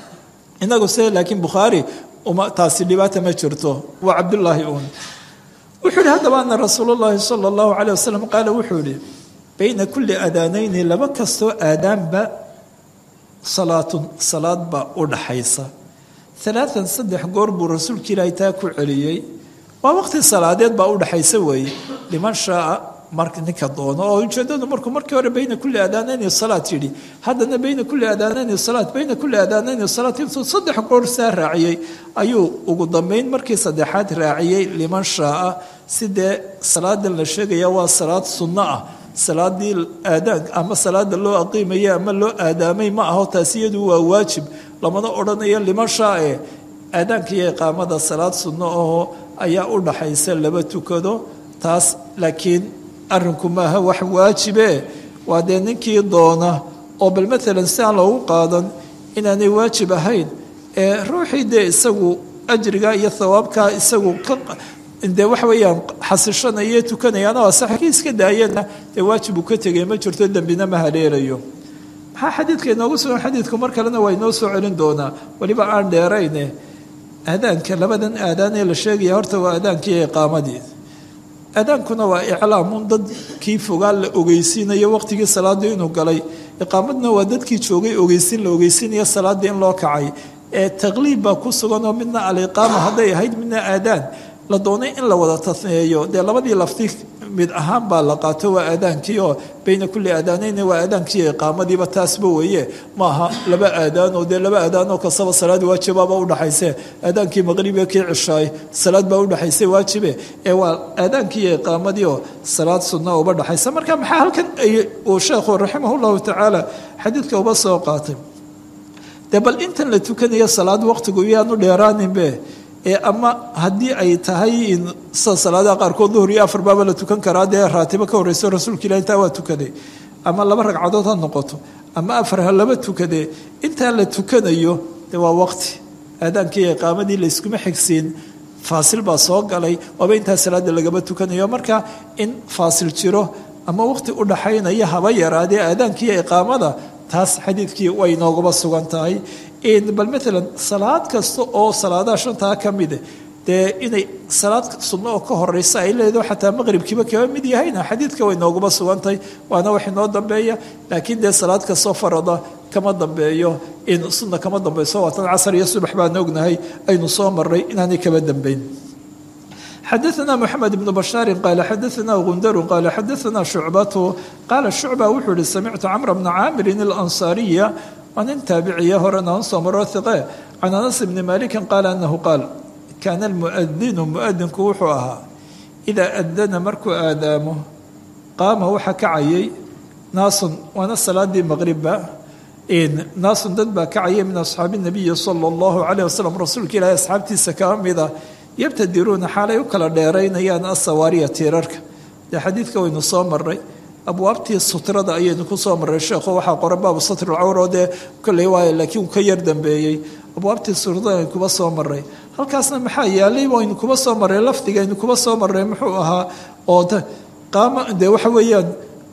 inagu se laakiin bukhaari taasi dhibaata ma jirto waa cabdullaahi uun wuxuu yihi haddaba ana rasuul llahi sala allahu caleyh wasalam qaala wuxuu yihi bayna kulli aadaanayni laba kastoo aadaanba salaatun salaad baa u dhaxaysa alaaan saddex goor buu rasuulka ilaahay taa ku celiyey waa waqti salaadeed baa u dhaxaysa weeye liman shaaa marka ninka doono oo ujeedadu markuu markii hore bayna kulli aadaanayni salaat yidhi haddana bayna kulli aadaanayni salaat bayna kulli aadaanayni salaat intuu saddex goor saa raaciyey ayuu ugu dambeyn markii saddexaad raaciyey liman shaaa sidee salaadan la sheegaya waa salaad sunno ah salaadii aadaan ama salaada loo aqiimaya ama loo aadaamay ma aho taasi iyadu waa waajib lamana odhanayo liman shaae aadaanka iyo iqaamada salaad sunno ahoo ayaa u dhaxaysa laba tukado taas laakiin arrinku maaha wax waajibe waa dee ninkii doona oo bal maalan si aan loogu qaadan inaanay waajib ahayn ee ruuxii dee isagu ajriga iyo thawaabkaa isagu ka dee waxa weeyaan xasishanaya tukanayaana waa sax kii iska daayana dee waajib uu ka tegay ma jirto dembina ma haleelayo maxaa xadiidka inoogu sugan xadiidku mar kalena waa inoo soo celin doonaa weliba aan dheerayne aadaanka labadan aadaan ee la sheegaya horta waa aadaankii iqaamadii aadaankuna waa iclaamun dadkii fogaa la ogeysiinayo waqtigii salaadii inuu galay iqaamadna waa dadkii joogay ogeysiin la ogeysiinaya salaadii in loo kacay ee taqliib baa ku suganoo midna aliqaama hadday ahayd midna aadaan la doonay in la wada tasneeyo dee labadii lafti mid ahaan baa la qaato waa aadaankii oo bayna kulli aadaanayna waa aadaankii iqaamadiiba taasba weeye maaha laba aadaan oo dee laba aadaan oo kastaba salaad waajibaaba udhaxayse aadaankii maqribiga kii cishaay salaad baa udhaxaysa waajibe ee waa aadaankii iyo iqaamadii oo salaad sunna uba dhaxaysa marka maxaa halkan uu sheekhu raximah llahu tacaala xadiidka uba soo qaatay dee bal intan la tukanayo salaad waqtigu iyaanu dheeraaninbe ee ama haddii ay tahay sida salaadaha qaarkood duhur iyo afar baaba la tukan karaa dee raatibo ka horreyso rasuulka ilah intaa waa tukaday ama laba ragcadood ha noqoto ama afar ha laba tukadee intaa la tukanayo dee waa waqti aadaankii iqaamadii layskuma xigsiin faasil baa soo galay waaba intaa salaada lagaba tukanayo marka in faasil jiro ama waqti u dhaxaynaya haba yaraadee aadaankiiyo iqaamada taas xadiidkii way noogaba sugan tahay bal maalan salaad kasta oo salaadaha shantaa ka mide dee inay salaad sunno oo ka horeysa ay leedaho xataa maqribkiiba kaba mid yahayna xadiidka way noogaba sugantahay waana wax inoo dambeeya laakiin dee salaad kastoo farada kama dambeeyo in sunna kama dambeyso waatan casar iyo subax baan ognahay aynu soo maray inaanay kaba dambeyn xadaثna mxamed بن bashاari qaala xadaثna gundaru qaala xadaثna shucbatu qaala shucba wuxuu ihi samictu camr bna caamirin اlansaariya waa nin taabiciya horena an soo maro hiqe can anas bni maliki qaala anahu qaal kaana almuadinu muadinku wuxuu ahaa idaa adana markuu aadaamo qaama waxa kacayay naasun waana salaadii maqribba naasun dad baa kacayay min asxaabi nabiyi sala اllahu alayh wasalam rasuulka ilaahi asxaabtiisa kaa mida yabtadiruuna xaalay u kala dheeraynayaan asawaariya tiirarka dee xadiidka waynu soo maray abwaabtii sutrada ayaynu ku soo maray sheekhu waxaa qoran baabu satri lcawro dee kolley waay laakiin ka yar dambeeyey abwaabtii sutrada aynu kuba soo maray halkaasna maxaa yaalay waynu kuba soo maray lafdigaynu kuba soo maray muxuu ahaa oo qaama dee waxa weeyaan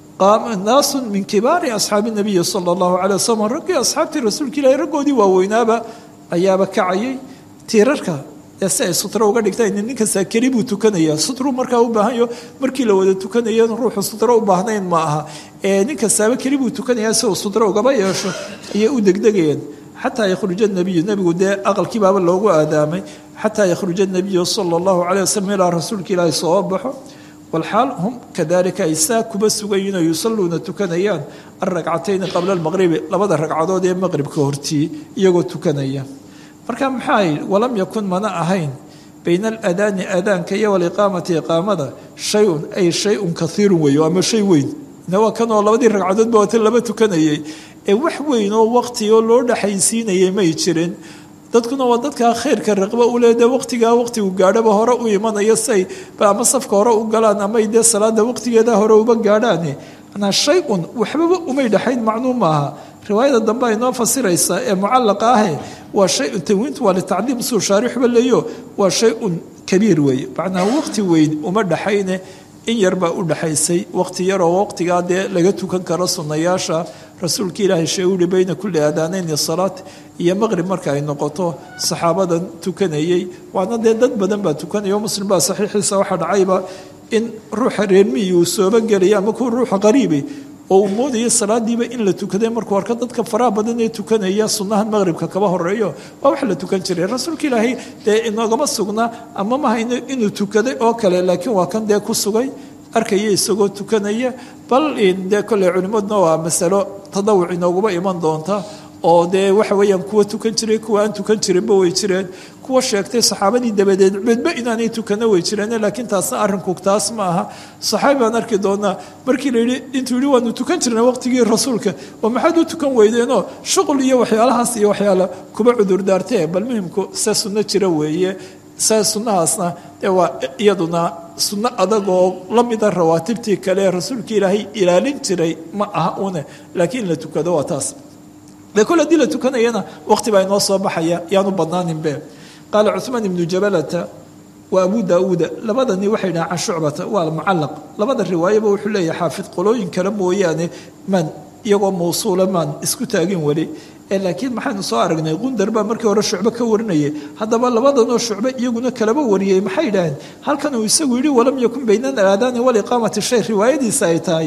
naasun min kibaari asxaabi nabiyi sala allahu calay wasalam raggii asxaabtii rasuulka ilahi raggoodii waaweynaaba ayaaba kacayay tiirarka si ay sutro uga dhigtaan ninka saakeri buu tukanaya sutru markaa u baahanyo markii la wada tukanayo ruuxu sutro u baahnayn ma aha ninka saaba keli buu tukanaya si uu sutro ugaba yeesho ayay u degdegayeen xataa yakhruja nabiyu nebigu dee aqalkii baaba loogu aadaamay xataa yakhruja nabiyu sala allahu calay wasalam ilaa rasuulka ilaahi soo baxo walxaal hum kadalika ay saa kuba sugayiin oo yusalluuna tukanayaan alragcatayni qabla almaqribi labada ragcadood ee maqribka hortii iyagoo tukanaya marka maxaa yidhi walam yakun mana ahayn bayna aladaani aadaanka iyo waliqaamati iqaamada shay-un ay shay-un kaiirun weeyo ama shay weyn waa kanoo labadii ragcadoodba waata laba tukanayay ee wax weyn oo waqti oo loo dhexaysiinayay may jirin dadkuna waa dadkaa khayrka raqba u leede waqtigaa waqtigu gaadhaba hore u imanaya say ama safka hore u galaan amay dee salaada waqtigeeda hore uba gaadhaan manaa shay-un waxbaba umay dhexayn macnuu maaha riwaayada dambe ay noo fasiraysaa ee mucallaqa ahe waa shay-un tanwiintu waa litacdiim suu shaarixba leeyo waa shay-un kabiir weeye macnaa waqti weyn uma dhexayne in yar baa u dhexaysay waqti yaroo waqtigaa dee laga tukan karo sunnayaasha rasuulka ilaahay shee uhi bayna kulli aadaanayni salaat iyo maqrib marka ay noqoto saxaabadan tukanayey waana dee dad badan baa tukanaya o muslim baa saxiixiisa waxaa dhacayba in ruuxa reermiyi uu sooba gelaya ama kuwa ruuxa qariibi oo uu moodaya salaadiiba in la tukaday markuu arko dadka faraha badan ee tukanaya sunnahan maqribka kaba horeeyo waa wax la tukan jiray rasuulka ilaahay dee inoogama sugna ama mahayno inuu tukaday oo kale laakiin waa kan dee ku sugay arkaya isagoo tukanaya bal dee kolley culimmaduna waa masalo tadawuc inooguma iman doonta oo dee waxa weeyaan kuwa tukan jiray kuwa aan tukan jirinba way jireen kuwa sheegtay saxaabadii dabadeed cudba inaanay tukana way jireen laakiin taasna arrinku taas ma aha saxaabi baan arki doonaa markii la yidhi intuu yidhi waanu tukan jirnay waqtigii rasuulka oo maxaad u tukan weydeenoo shuqul iyo waxyaalahaas iyo waxyaala kuba cudurdaartee bal muhimku se sunno jira weeye se sunnahaasna dee waa iyaduna sunno adag oo la mida rawaatibtii kale ee rasuulka ilaahay ilaalin jiray ma aha une laakiin in la tukado waa taas de kol haddii la tukanayana waqti baa inoo soo baxaya yaanu badnaaninbe qaala cuثmaan ibnu jabalata wa abu daauuda labadani waxay dhahaan can shucbata waa mucalaq labada riwaayaba wuxuu leeyahay xaafid qolooyin kale mooyaane maan iyagoo mawsuula maan isku taagin weli laakiin maxaynu soo aragnay qundar baa markii hore shucbe ka warinayay haddaba labadanoo shucbe iyaguna kalaba wariyey maxay dhaheen halkan uu isagu yidhi walam yakun bayna alaadaani waliqaamati shay riwaayadiisa ay tahay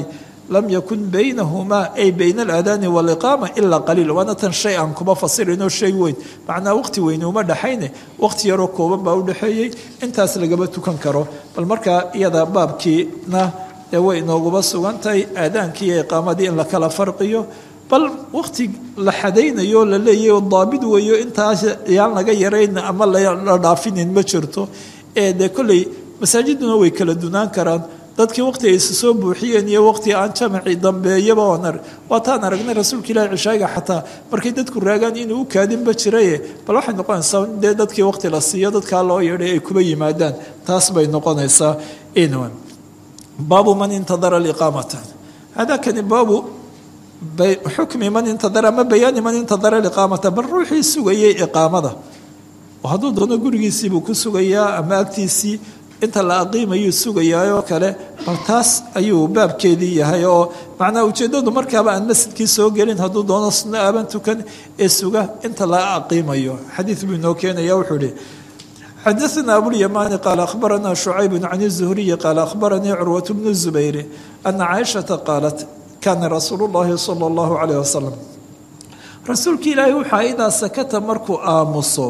lam yakun baynahumaa ay bayna alaadaani waaliqaama ilaa qaliil waana tan shay aan kuma fasirinoo shay weyn macnaa waqti weyne uma dhexayne waqti yaroo kooban baa u dhexeeyey intaas lagama tukan karo bal markaa iyada baabkiina dee way inooguma sugan tahay aadaankii iyo iqaamadii in la kala farqiyo bal waqti la xadaynayo la leeyahy daabid weeyo intaas yaan laga yarayn ama la dhaafinin ma jirto ee dee kolley masaajiduna way kala dunaan karaan dadkii waqti ay isa soo buuxiyeen iyo waqti aan jamaci dambeeyaba oon waataan aragnay rasuulka ilaahi cishaaga xataa markay dadku raagaan inuu u kaadinba jiraye bal waxay noqonaysaa dee dadkii waqti la siiyo dadkaa loo yeedhay ay kuba yimaadaan taas bay noqonaysaa inwan baabu man intadara liqaamata hadakani baabu xukmi man intadara ama bayaani man intadara liqaamata bal ruuxii sugayay iqaamada hadduu doono gurigiisiibuu ku sugayaa ama agtiisii inta la aqiimayuu sugayaayoo kale bal taas ayuu baabkeedii yahay oo macnaa ujeeddadu markaaba aan masjidkii soo gelin hadduu doono sunno aaban tukan ee suga inta la aqiimayo xadiid buu inoo keenaya wuxuu ihi xadaثna abulyamaani qaala akhbarana shucayb can الzuhriyi qaala akhbaranii curwaة bnu الzubayr ana caaishaةa qaalat kaana rasuulu اllahi salى اllahu عalيه wasalam rasuulka ilaahi waxaa idaa sakata markuu aamuso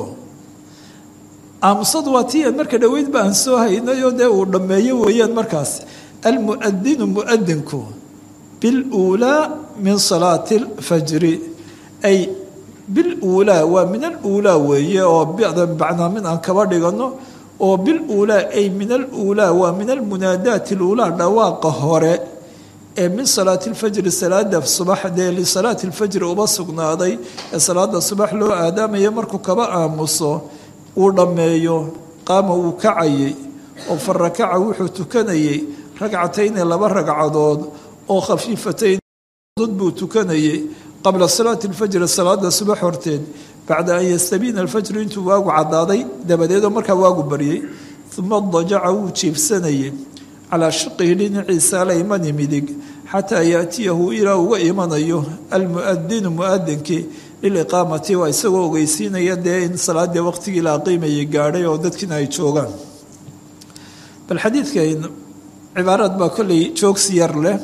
aamusadu waa tii marka dhoweydba aan soo haynayo dee uu dhammeeyo weeyaan markaas almuadinu muadinku biluulaa min salaati اlfajri ay biluulaa waa min aluulaa weeye oo bacnaa min aan kaba dhigano oo biluulaa ay min aluulaa waa min almunaadaati luulaa dhawaaqa hore ee min salaati lfajri salaada subax dee lisalaati lfajri uba sugnaaday ee salaada subax loo aadaamaya markuu kaba aamuso uu dhammeeyo qaama wuu kacayey oo fa rakaca wuxuu tukanayey ragcatayni laba ragcadood oo khafiifatayn buu tukanayey qabla salaati alfajri salaada subax horteed bacda an yastabiina alfajru intuu waagu caddaaday dabadeedoo markaa waagu baryey uma dajaca wuu jiibsanayey calaa shiqihi dhinaciisa alaymani midig xataa yaatiyahu ilaa uga imanayo almuadinu muadinkii liliqaamati waa isagoo ogeysiinaya dee in salaadii waqtigii la aqiimayay gaadhay oo dadkiina ay joogaan bal xadiidkan cibaaraad baa kolley joogsi yar leh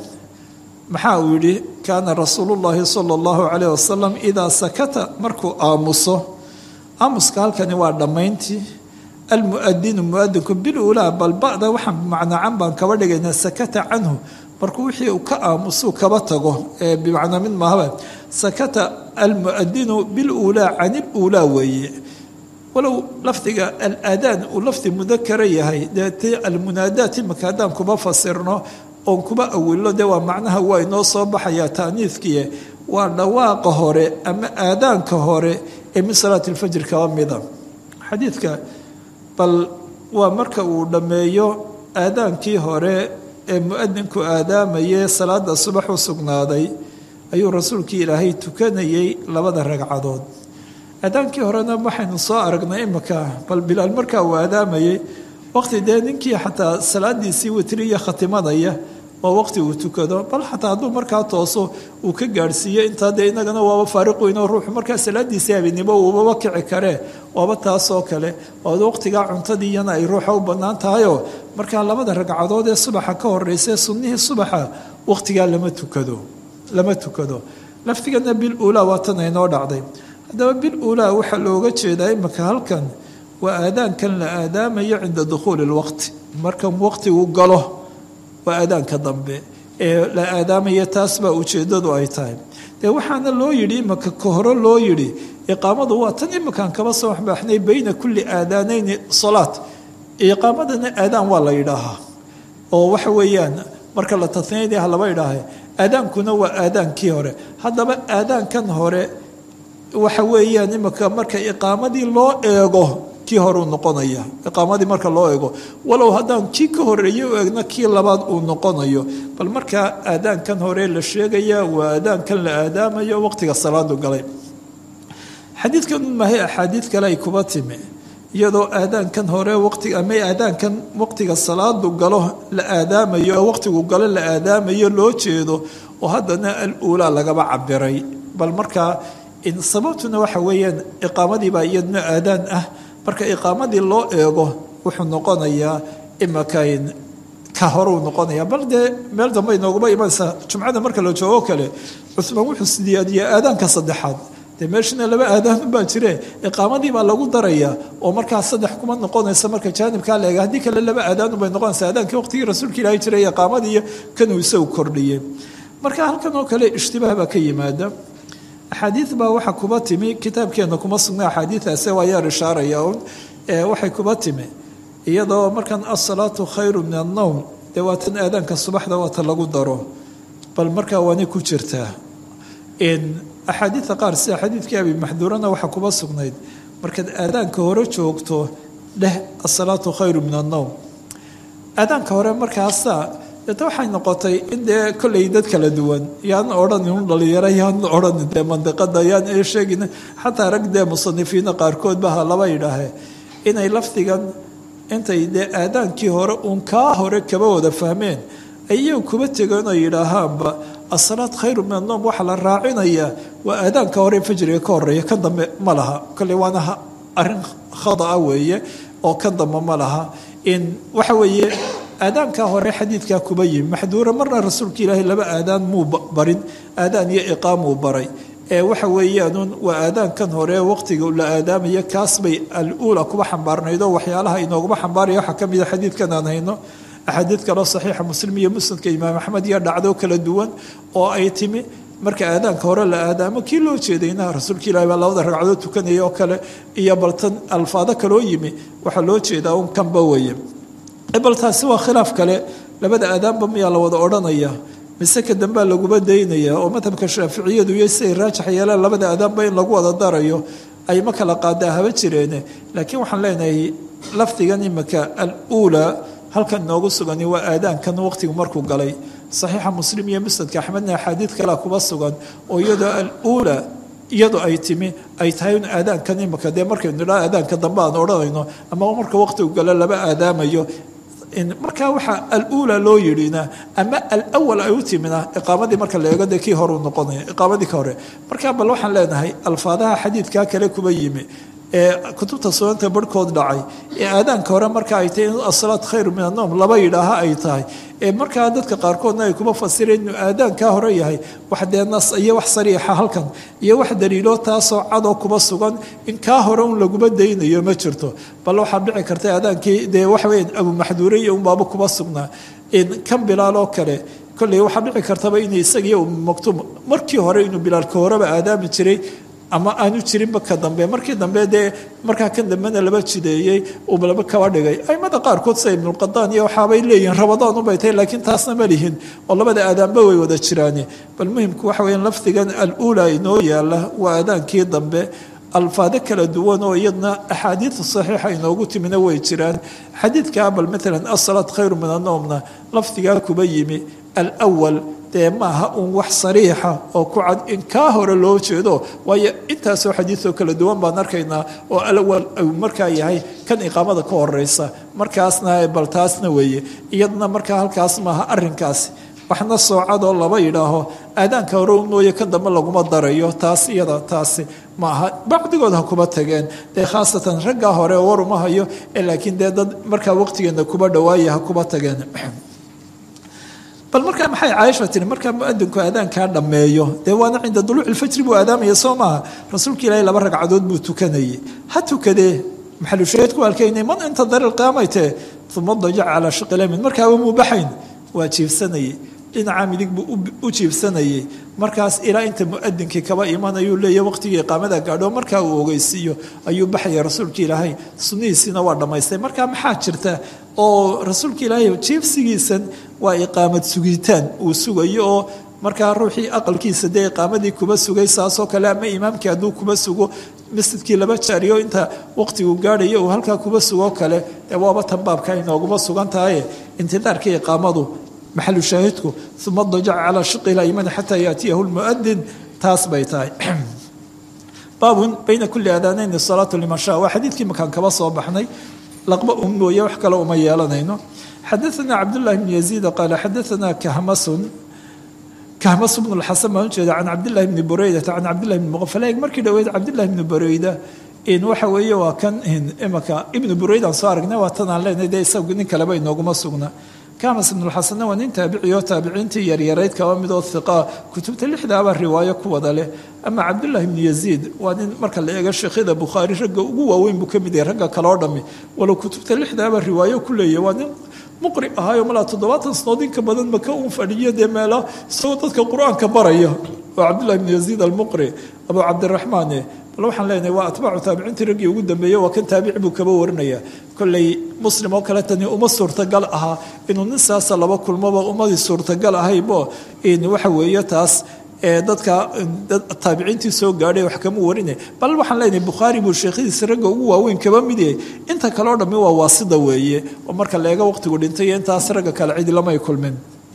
maxaa uu yidhi kaana rasuulu llaahi sala allahu calayh wasalam idaa sakata markuu aamuso aamuska halkani waa dhammayntii almuadinu muadinku bilulaa bal ba'da waxaan macnaacan baan kaba dhigaynaa sakata canhu markuu wixii uu ka aamusuu kaba tago ee bimacnaa mid maahaba sakata almuadinu biluulaa can iluulaa weeye walow lafdiga alaadaan uu lafdi mudakara yahay dee ti almunaadaat imika haddaan kuma fasirno oon kuma awilno dee waa macnaha waa inoo soo baxayaa taaniifkiie waa dhawaaqa hore ama aadaanka hore ee min salaati lfajr kaba mida xadiidka bal waa marka uu dhammeeyo aadaankii hore ee muadinku aadaamayee salaada subax u sugnaaday ayuu rasuulkii ilaahay tukanayey labada ragcadood aadaankii horena waxaynu soo aragnay imika bal bilaal markaa uu aadaamayey waqti dee ninkii xataa salaadiisii witriya khatimanaya waa waqti uu tukado bal xataa hadduu markaa tooso uu ka gaadhsiiyo intaa dee inagana waaba faariq weyn oo ruuxu markaa salaadiisii habeenimo uubaba kici karee waaba taasoo kale oo waqtigaa cuntadii iyana ay ruuxa u bannaan tahayoo markaa labada ragcadood ee subaxa ka horeysa sunnihii subaxa waqtigaa lama tukado lama tukado laftigana bil uulaa waa tan aynoo dhacday haddaba bil uulaa waxaa looga jeedaa imika halkan waa aadaankan la aadaamayo cinda dukhuuli lwaqti markan waqtigu galo waa aadaanka dambe ee la aadaamaya taas baa ujeeddadu ay tahay dee waxaana loo yidhi imika ka hore loo yidhi iqaamadu waa tan imikaan kaba soo waxbaaxnay bayna kulli aadaanayni salaat iqaamadana aadaan waa la yidhaahaa oo waxa weeyaan marka la tasniyadii ha laba idhaahe aadaankuna waa aadaankii hore haddaba aadaankan hore waxa weeyaan imika marka iqaamadii loo eego kii hore uu noqonaya iqaamadii marka loo eego walow haddaan kii ka horeeyey u eegna kii labaad uu noqonayo bal markaa aadaankan hore la sheegaya waa aadaankan la aadaamayo waqtiga salaadu galay xadiidkan maahay axaadiid kale ay kuba timi iyadoo aadaankan hore waqti ama aadaankan waqtiga salaadu galo la aadaamayo oo waqtigu galo la aadaamayo loo jeedo oo haddana al-uulaa lagaba cabiray bal markaa sababtuna waxa weeyaan iqaamadii baa iyadna aadaan ah marka iqaamadii loo eego wuxuu noqonayaa imakayn ka horeu noqonaya bal dee meel dambe inooguma imanaysa jumcada marka la joogo kale cumaan wuxuu sidiyaadiya aadaanka saddexaad dee meeshana laba aadaan baa jire iqaamadii baa lagu daraya oo markaa saddex kuma noqonaysa marka jaanibkaa leega haddii kale laba aadaanu bay noqonaysa aadaankii waqtigii rasuulka ilaahi jiray iqaamadii iyo kanuu isagu kordhiyey marka halkan oo kale ishtibaah baa ka yimaada axaadiid baa waxaa kuba timi kitaabkeena kuma sugna axaadiidaase waa yaar ishaaraya un waxay kuba timi iyadoo markan asalaatu khayru min annowm dee waatan aadaanka subaxda waata lagu daro bal markaa waanay ku jirtaa axaadiida qaar sida xadiidkii abi maxduurana waxaa kuba sugnayd markaad aadaanka hore joogto dheh asalaatu khayru min annowm aadaanka hore markaasa deeta waxay noqotay in dee kolley dad kala duwan yaan odhanin un dhalinyaro yaan odhanin dee mandiqada yaan ee sheegin xataa rag dee musanifiina qaarkood baha laba yidhaahe inay lafdigan intay dee aadaankii hore uun kaa hore kaba wada fahmeen ayagu kuba tegeen oo yidhaahaanba asalaad khayru min annoom waxaa la raacinayaa waa aadaanka hore fajriga ka horeeya kan dambe ma laha kolley waana arrin khadaa weeye oo kan dambe ma laha in waxa weeye aadaankaa hore xadiidkaa kuba yimi maxduura marna rasuulka ilaahay laba aadaan muu barin aadaan iyo iqaamuu baray ee waxa weeyaanuun waa aadaankan hore waqtiga la aadaamaya kaas bay al-uula kuba xambaarnayd oo waxyaalaha inooguma xambaaraya waxaa ka mida xadiidkan aan hayno axaadiid kaloo saxiixa muslim iyo musnadka imaam axmed iyo dhacdo kala duwan oo ay timi marka aadaanka hore la aadaamo kii loo jeedayna rasuulka ilahi baa labada ragcadood tukanaya oo kale iyo baltan alfaado kaloo yimi waxaa loo jeedaa un kanba weeye bal taasi waa khilaaf kale labada aadaanba miyaa la wada odhanaya mise ka dambea laguma daynaya oo madhabka shaaficiyadu iyo siay raajax yeelaan labada aadaanba in lagu wada darayo ay ma kala qaadaa haba jireene laakiin waxaan leenahay lafdigan imika al-uulaa halkan inoogu sugani waa aadaankan waqtigu markuu galay saxiixa muslim iyo musnadka axmedna axaadiid kalea kuba sugan oo iyadoo al-uulaa iyadu ay timi ay tahay in aadaankan imika dee markaynu nidhaa aadaanka dambe aan odhanayno ama marka waqtigu galo laba aadaamayo markaa waxaa al-uula loo yidhina ama alawal ay u timina iqaamadii marka la eego dee kii hore u noqonaya iqaamadii ka hore markaa bal waxaan leenahay alfaadaha xadiidkaa kale kuba yimi ee kutubta sunanta barhkood dhacay ee aadaanka hore marka ay tahay in asalaat khayru min anowm laba yidhaaha ay tahay ee markaa dadka qaarkoodna ay kuma fasireen inuu aadaankaa hore yahay wax dee nas iyo wax sariixa halkan iyo wax daliilo taasoo cadoo kuba sugan in kaa hore un laguma daynayo ma jirto bal waxaa dhici karta aadaankii dee waxaweya abumaxduure iyo unbaaba kuba sugnaa in kan bilaaloo kale kolley waxaa dhici kartaba inay isagiiyo maktuum markii hore inuu bilaalka horeba aadaami jiray ama aanu jirinba ka dambe markii dambe dee markaa kan dambena laba jideeyey uu laba kaba dhigay aimada qaarkood sida ibnulqadaan iyo waxaabay leeyihiin rabadaan ubay tahay laakiin taasna ma lihin oo labada aadaanba way wada jiraane bal muhimku waxa weya lafdigan al-uula inoo yaala waa aadaankii dambe alfaado kala duwan oo iyadna axaadiida saxiixa inoogu timina way jiraan xadiidkaa bal maalan asalaat khayru min annowmna lafdigaa kuba yimi alwal dee maaha uun wax sariixa oo ku cad in kaa hore loo jeedo waayo intaasoo xadiidoo kala duwan baan arkaynaa oo alawal uu markaa yahay kan iqaamada ka horeysa markaasna bal taasna weeye iyadna markaa halkaas maaha arinkaasi waxna soocadoo laba yidhaaho aadaanka hore u mooye kan dambe laguma darayo taas iyada taasi maaha bacdigood ha kuba tageen dee khaasatan raggaa hore waruma hayo laakiin dee dad markaa waqtigeena kuba dhawaaya ha kuba tageen bal markaa maxay caaisha tiri markaa muadinku aadaankaa dhammeeyo dee waana cinda duluuci lfajri buu aadaamaya soo maaha rasuulka ilaahay laba ragcadood buu tukanayay ha tukadee maxalushaheedku alkaynay man intadara ilqiyaamaytee uma dajac calaa shiqilamin markaaba muu baxayn waa jiifsanayay dhinaca midig buu u jiifsanayay markaas ilaa inta muadinkii kaba imanayuu leeya waqtigii iqaamada gaadho markaa uu ogeysiiyo ayuu baxaya rasuulka ilaahay sunnihiisiina waa dhammaystay markaa maxaa jirta oo rasuulka ilaahay jiifsigiisan waa iqaamad sugitaan uu sugayo oo markaa ruuxii aqalkiisa dee iqaamadii kuba sugay saasoo kale ama imaamkii hadduu kuba sugo masjidkii laba jaariyo inta waqtigu gaadhayo uu halkaa kuba sugoo kale dee waaba tan baabka inooguma sugan tahaye intidaarkii iqaamadu maxalu shaahidku uma dajaca calaa shiqi laymani xataa yaatiyahu lmuadin taas bay tahay baabun bayna kuli aadaanayn salaatu liman sha waa xadiidkii makaan kaba soo baxnay laqba un mooye wax kale uma yeelanayno xadaana cabdullahi bn yaziid qaala xadaana kahmasun kahmas bnu lxasan baan ujeeda can cabdillahi bni bureydata can cabdillahi bni muqafaleeg markii dhaweyd cabdillahi bni bureyda in waxa weeye waa kan imaka ibnu bureydaan soo aragnay waa tanaan leenahay dee isagu nin kaleba inooguma sugna kamas ibnulxasanna waa nin taabiciyo taabiciintii yaryarayd kaba midoo hiqaa kutubta lixdaaba riwaayo ku wada leh ama cabdullahi ibnu yaziid waa nin marka la eego sheekhyada bukhaari ragga ugu waaweyn buu ka mid yahay ragga kaloo dhammi walow kutubta lixdaaba riwaayo ku leeyahy waa nin muqri ahaayo malaa toddobaatan sanood inka badan maka uu fadhiyo dee meela isagoo dadka qur-aanka baraya waa cabdullahi ibnu yaziid almuqri abu cabdiraxmaane bal waxaan leenahay waa atbaacu taabiciintii raggii ugu dambeeyey waa kan taabici buu kaba warinaya kolley muslim oo kale tani uma suurtagal ahaa inuu nin saasa laba kulmoba ummadii suurtagal ahaybo waxa weeye taas dadka taabiciintii soo gaadhay wax kama warine bal waxaan leenahay bukhaari buu sheekhadiisa ragga ugu waaweyn kaba mid yahay inta kaleo dhammi waa waasida weeye oo marka la eego waqtigu dhintay iyo intaas ragga kale cidi lamay kulmin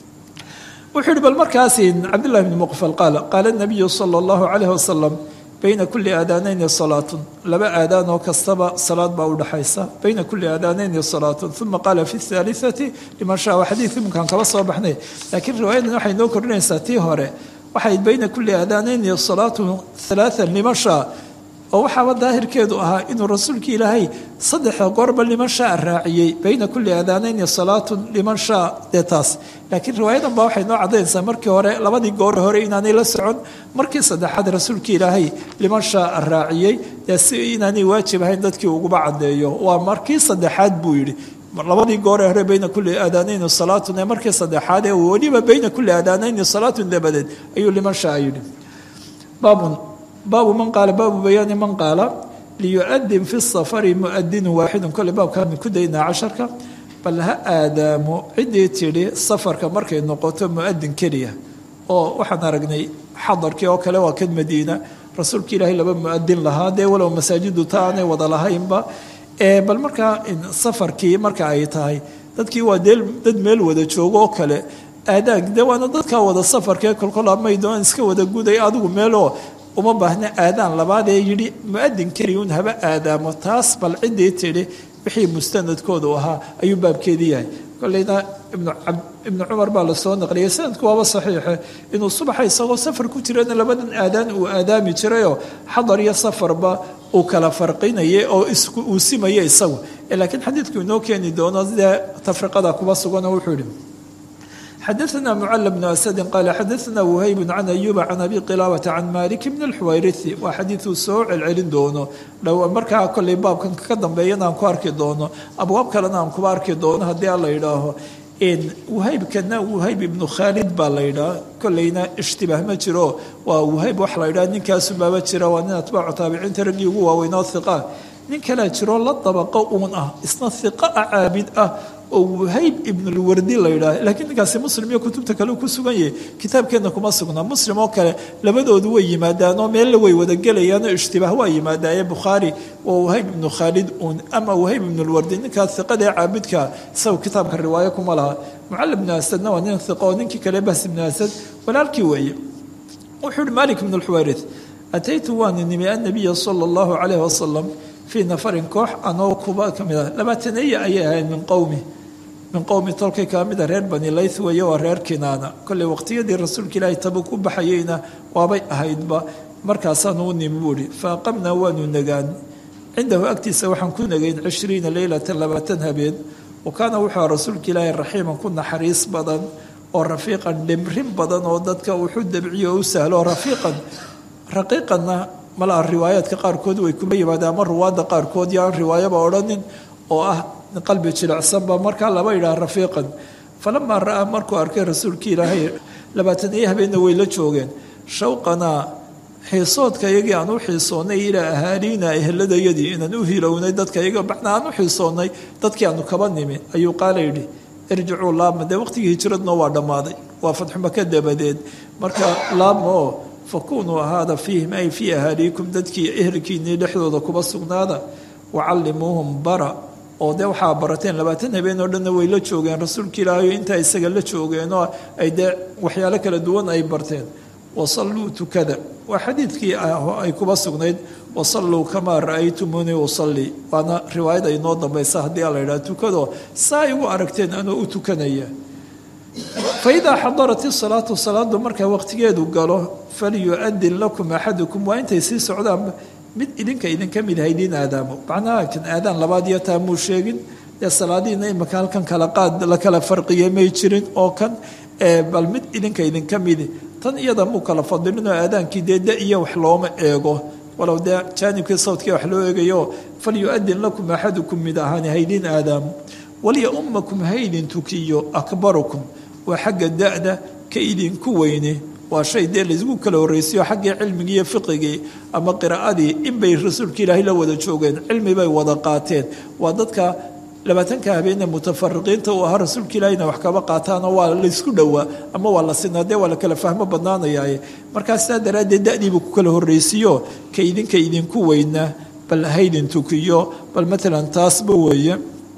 wuxuu yihi bal markaasi cabdullahi bni muqfal qaala qaala nabiyu sala allahu calayh wasalam bayna kuli aadaanayni salaatun laba aadaan oo kastaba salaad baa udhaxaysa bayna kuli aadaanayni salaatun uma qaala fi haaliati liman shaa waa xadiid iminkaan kaba soo baxnay laakiin riwaayadan waxay noo kordhinaysaa tii hore waxay bayna kuli aadaanayni salaatun halaaan liman shaa oo waxaaba daahirkeedu ahaa inuu rasuulka ilaahay saddexa goorba liman shaa raaciyey bayna kuli aadaanayni salaatun liman shaa dee taas laakiin riwaayadan baa waxay noo caddaynaysaa markii hore labadii goor hore inaanay la socon markii saddexaad rasuulka ilaahay liman shaa raaciyey dee si inaanay waajib ahayn dadkii uguba caddeeyo waa markii saddexaad buu yidhi labadii goore hore bayna kuli aadaanayni salaatun ee markii saddexaad ee weliba bayna kuli aadaanayni salaatun dabadeed ayuu liman shaa yidhi baabun baabu man qaala baabu bayaani man qaala liyuadin fi safari muadinu waaxidun kole baabkaan ku daynaa casharka bal ha aadaamo ciddii tidhi safarka markay noqoto muadin keliya oo waxaan aragnay xadarkii oo kale waa kan madiina rasuulka ilaahay laba muadin lahaa dee walow masaajidu ta aanay wada lahaynba bal markaa safarkii marka ay tahay dadkii waa dad meel wada joogo oo kale aadaag de waana dadkaa wada safarkee kolkol amay doon iska wada guday adigu meeloo uma baahna aadaan labaad ee yidhi muadin keliyun haba aadaamo taas bal ciddii tidhi wixii mustanadkoodu ahaa ayuu baabkeedii yahay koleyna ibnu cumar baa lasoo naqliyay sanadku waaba saxiixe inuu subaxa isagoo safar ku jirana labadan aadaan uu aadaami jirayoo xadar iyo safarba uu kala farqinayay oo uu simaya isagu laakiin xadiidku inoo keeni doono dee tafriqada kuba sugan oo wuxuu yihi xadaثna mcl bn asadi qaala xadaثna whayb can ayuba can abi qilaabata can malik bn اlxuwayrithi waa xadiiuu soo celcelin doono dhow markaa koley baabkan ka dambeeyana aan ku arki doono abwaab kalena aan kuba arki doono haddii a la yidhaaho wahaybkana wahayb ibnu khaalid baa la yidhaha koleyna ishtibaah ma jiro waa wahayb wax la yidhaha ninkaasubaaba jira waa nin atbaacu taabiciinta raggii ugu waaweyn oo hiqa nin kalea jiroo la dabaqo uun ah isna hiqa a caabid ah oo wahayb ibnulwardi la yidhaah laakiin ninkaasi muslim iyo kutubta kale ku sugan yahay kitaabkeenna kuma sugnaa muslim oo kale labadoodu way yimaadaanoo meella way wadagelayaanoo ishtibaah waa yimaadaaye bukhaari waa wahayb ibnu khaalid uun ama wahayb ibnulwardi ninkaas hiqada ee caabidka isaga kitaabka riwaayo kuma laha mucallim ibnu asadna waa nin hiqa oo ninkii kale bahs ibnu asad walaalkii weeye wuxuu uhi malik ibnu lxuwayrith ataytu waani nimi annabiya sala allahu calayh wasalam fii nafarin koox anoo kuba ka mid ah labaataneeya ayay ahayd min qowmi min qowmi tolkay kaa mida reer bani layth weeye waa reer kinaana kolley waqtiyadii rasuulka ilaahay tabuk u baxayeyna waabay ahaydba markaasaanu u nimi buuhi fa aqamnaa waanu nagaan cindahu agtiisa waxaan ku nagayn cishriina leylatan labaatan habeen wa kaana wuxuu rasuulka ilaahay raxiiman ku naxariis badan oo rafiiqan dhimrin badan oo dadka wuxuu dabciyo oo u sahlo rafiiqan raqiiqanna malaa riwaayaadka qaarkood way kuma yimaadeen ama ruwaadda qaarkood yo aan riwaayaba odhanin oo ah qalbi jilicsanba markaa laba yidhaha rafiiqan falamaa ra'aa markuu arkay rasuulka ilaahay labaatan iyo habeenna way la joogeen shawqanaa xiisoodka iyagii aan u xiisoonnay ilaa ahaaliina eheladayadii inaan u hilownay dadka iyaga macnaa aan u xiisoonnay dadkii aanu kaba nimi ayuu qaala yidhi irjicuu laabma dee waqtigii hijiradna waa dhammaaday waa fadxumaka dabadeed marka laabma oo fakunuu ahaada fiihim ay fii ahaaliikum dadkii ehelkiinnii dhexdooda kuba sugnaada wacallimuuhum bara oo dee waxaa barateen labaatan habeen oo dhanna way la joogeen rasuulka ilaahayo intaa isaga la joogeenoo ay dee waxyaalo kala duwan ay barteen wasalluu tukada waa xadiidkii ay kuba sugnayd wasalluu kamaa ra'aytumuunii usallii waana riwaayad ay noo dambaysa haddii ala yidhaha tukadoo saa igu aragteen anoo u tukanaya faidaa xadarat isalaatu salaadu markaa waqtigeedu galo falyuadin lakum axadukum waa intay sii socdaan mid idinka idinka mid ha idiin aadaamo macnaha kan aadaan labaad iyo taa muu sheegin dee salaadiina imika halkan kala qaad la kala farqiye may jirin oo kan bal mid idinka idinka midi tan iyada muu kala fadilin oo aadaankii dee da iyo wax looma eego walow dee jaanibkii sawdkii wax loo eegayo falyu-adin lakum axadukum mid ahaani haydin aadaamo waliya ummakum haydin tukiyo akbarukum waa xagga da-da ka idinku weyne waa shay dee laysgu kala horreysiyo xaggii cilmigii iyo fiqigii ama qiraa'adii inbay rasuulka ilaahay la wada joogeen cilmi bay wada qaateen waa dadka labaatanka habeene mutafariqiinta uu ahaa rasuulka ilaahayna wax kaba qaataanoo waa laysku dhowaa ama waa la sinaa dee waa la kala fahmo badnaanayaaye markaa sidaa daraaddeed da-diibuu ku kala horreysiiyo ka idinka idinku weynaa bal haydin tukiyo bal matalan taasba weeye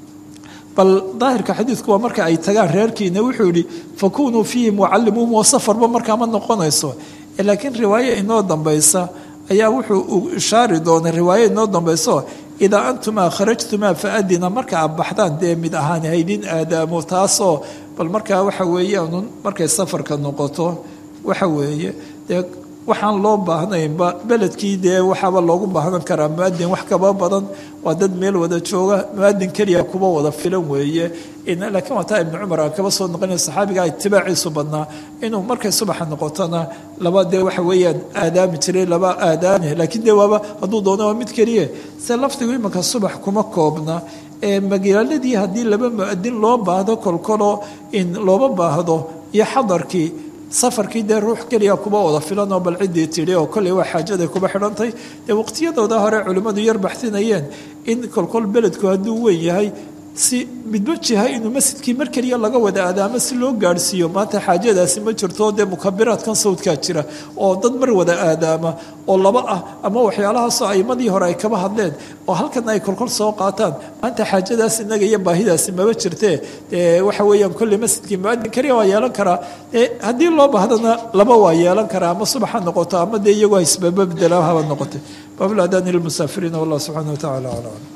bal daahirka xadiidku waa marka ay tagaan reerkiina wuxuu yihi fakunuu fiihim wacallimuuhum oo safarba markaa ma noqonayso laakiin riwaaye inoo dambaysa ayaa wuxuu ishaari doonay riwaaye inoo dambayso idaa antumaa kharajtumaa faadina marka aad baxdaan dee mid ahaan haydin aadaamo taasoo bal markaa waxa weeyaanun markay safarka noqoto waxa weeye dee waxaan loo baahnaynba beledkii dee waxaaba loogu baahnan karaa muadin wax kaba badan waa dad meel wada jooga muadin keliya kuba wada filan weeye laakiin waa taa ibnu cumar aan kaba soo noqonay saxaabiga itibaaciisu badnaa inuu markay subaxa noqotona laba dee waxa weeyaan aadaami jiray laba aadaani laakiin dee waaba hadduu doono waa mid keliya se lafdigu imanka subax kuma koobna ee magaaladii haddii laba muadin loo baahdo kolkoloo in looma baahdo iyo xadarkii safarkii dee ruux keliya kuba wada filan oo bal ciddii tidhi oo kolley waa xaajaday kuba xidhantay dee waqtiyadooda hore culimmadu yar baxsinayeen in kolkol beledku hadduu weyn yahay si midba jiha inuu masjidkii mar keliya laga wada aadaamo si loo gaadhsiiyo maanta xaajadaasi ma jirto dee mukabiraadkan sawdkaa jira oo dad mar wada aadaama oo laba ah ama waxyaalahaasoo aimadii hore ay kaba hadleen oo halkana ay kolkol soo qaataan maanta xaajadaas inaga iyo baahidaasi maba jirtee dee waxa weeyaan kolley masjidkii muadin keliya waa yeelan karaa haddii loo baahdana laba waa yeelan karaa ama subax ha noqoto ama dee iyagoo isbababdela haba noqotay baabul aadaani lilmusaafiriina wallah subxaana wa tacala aclam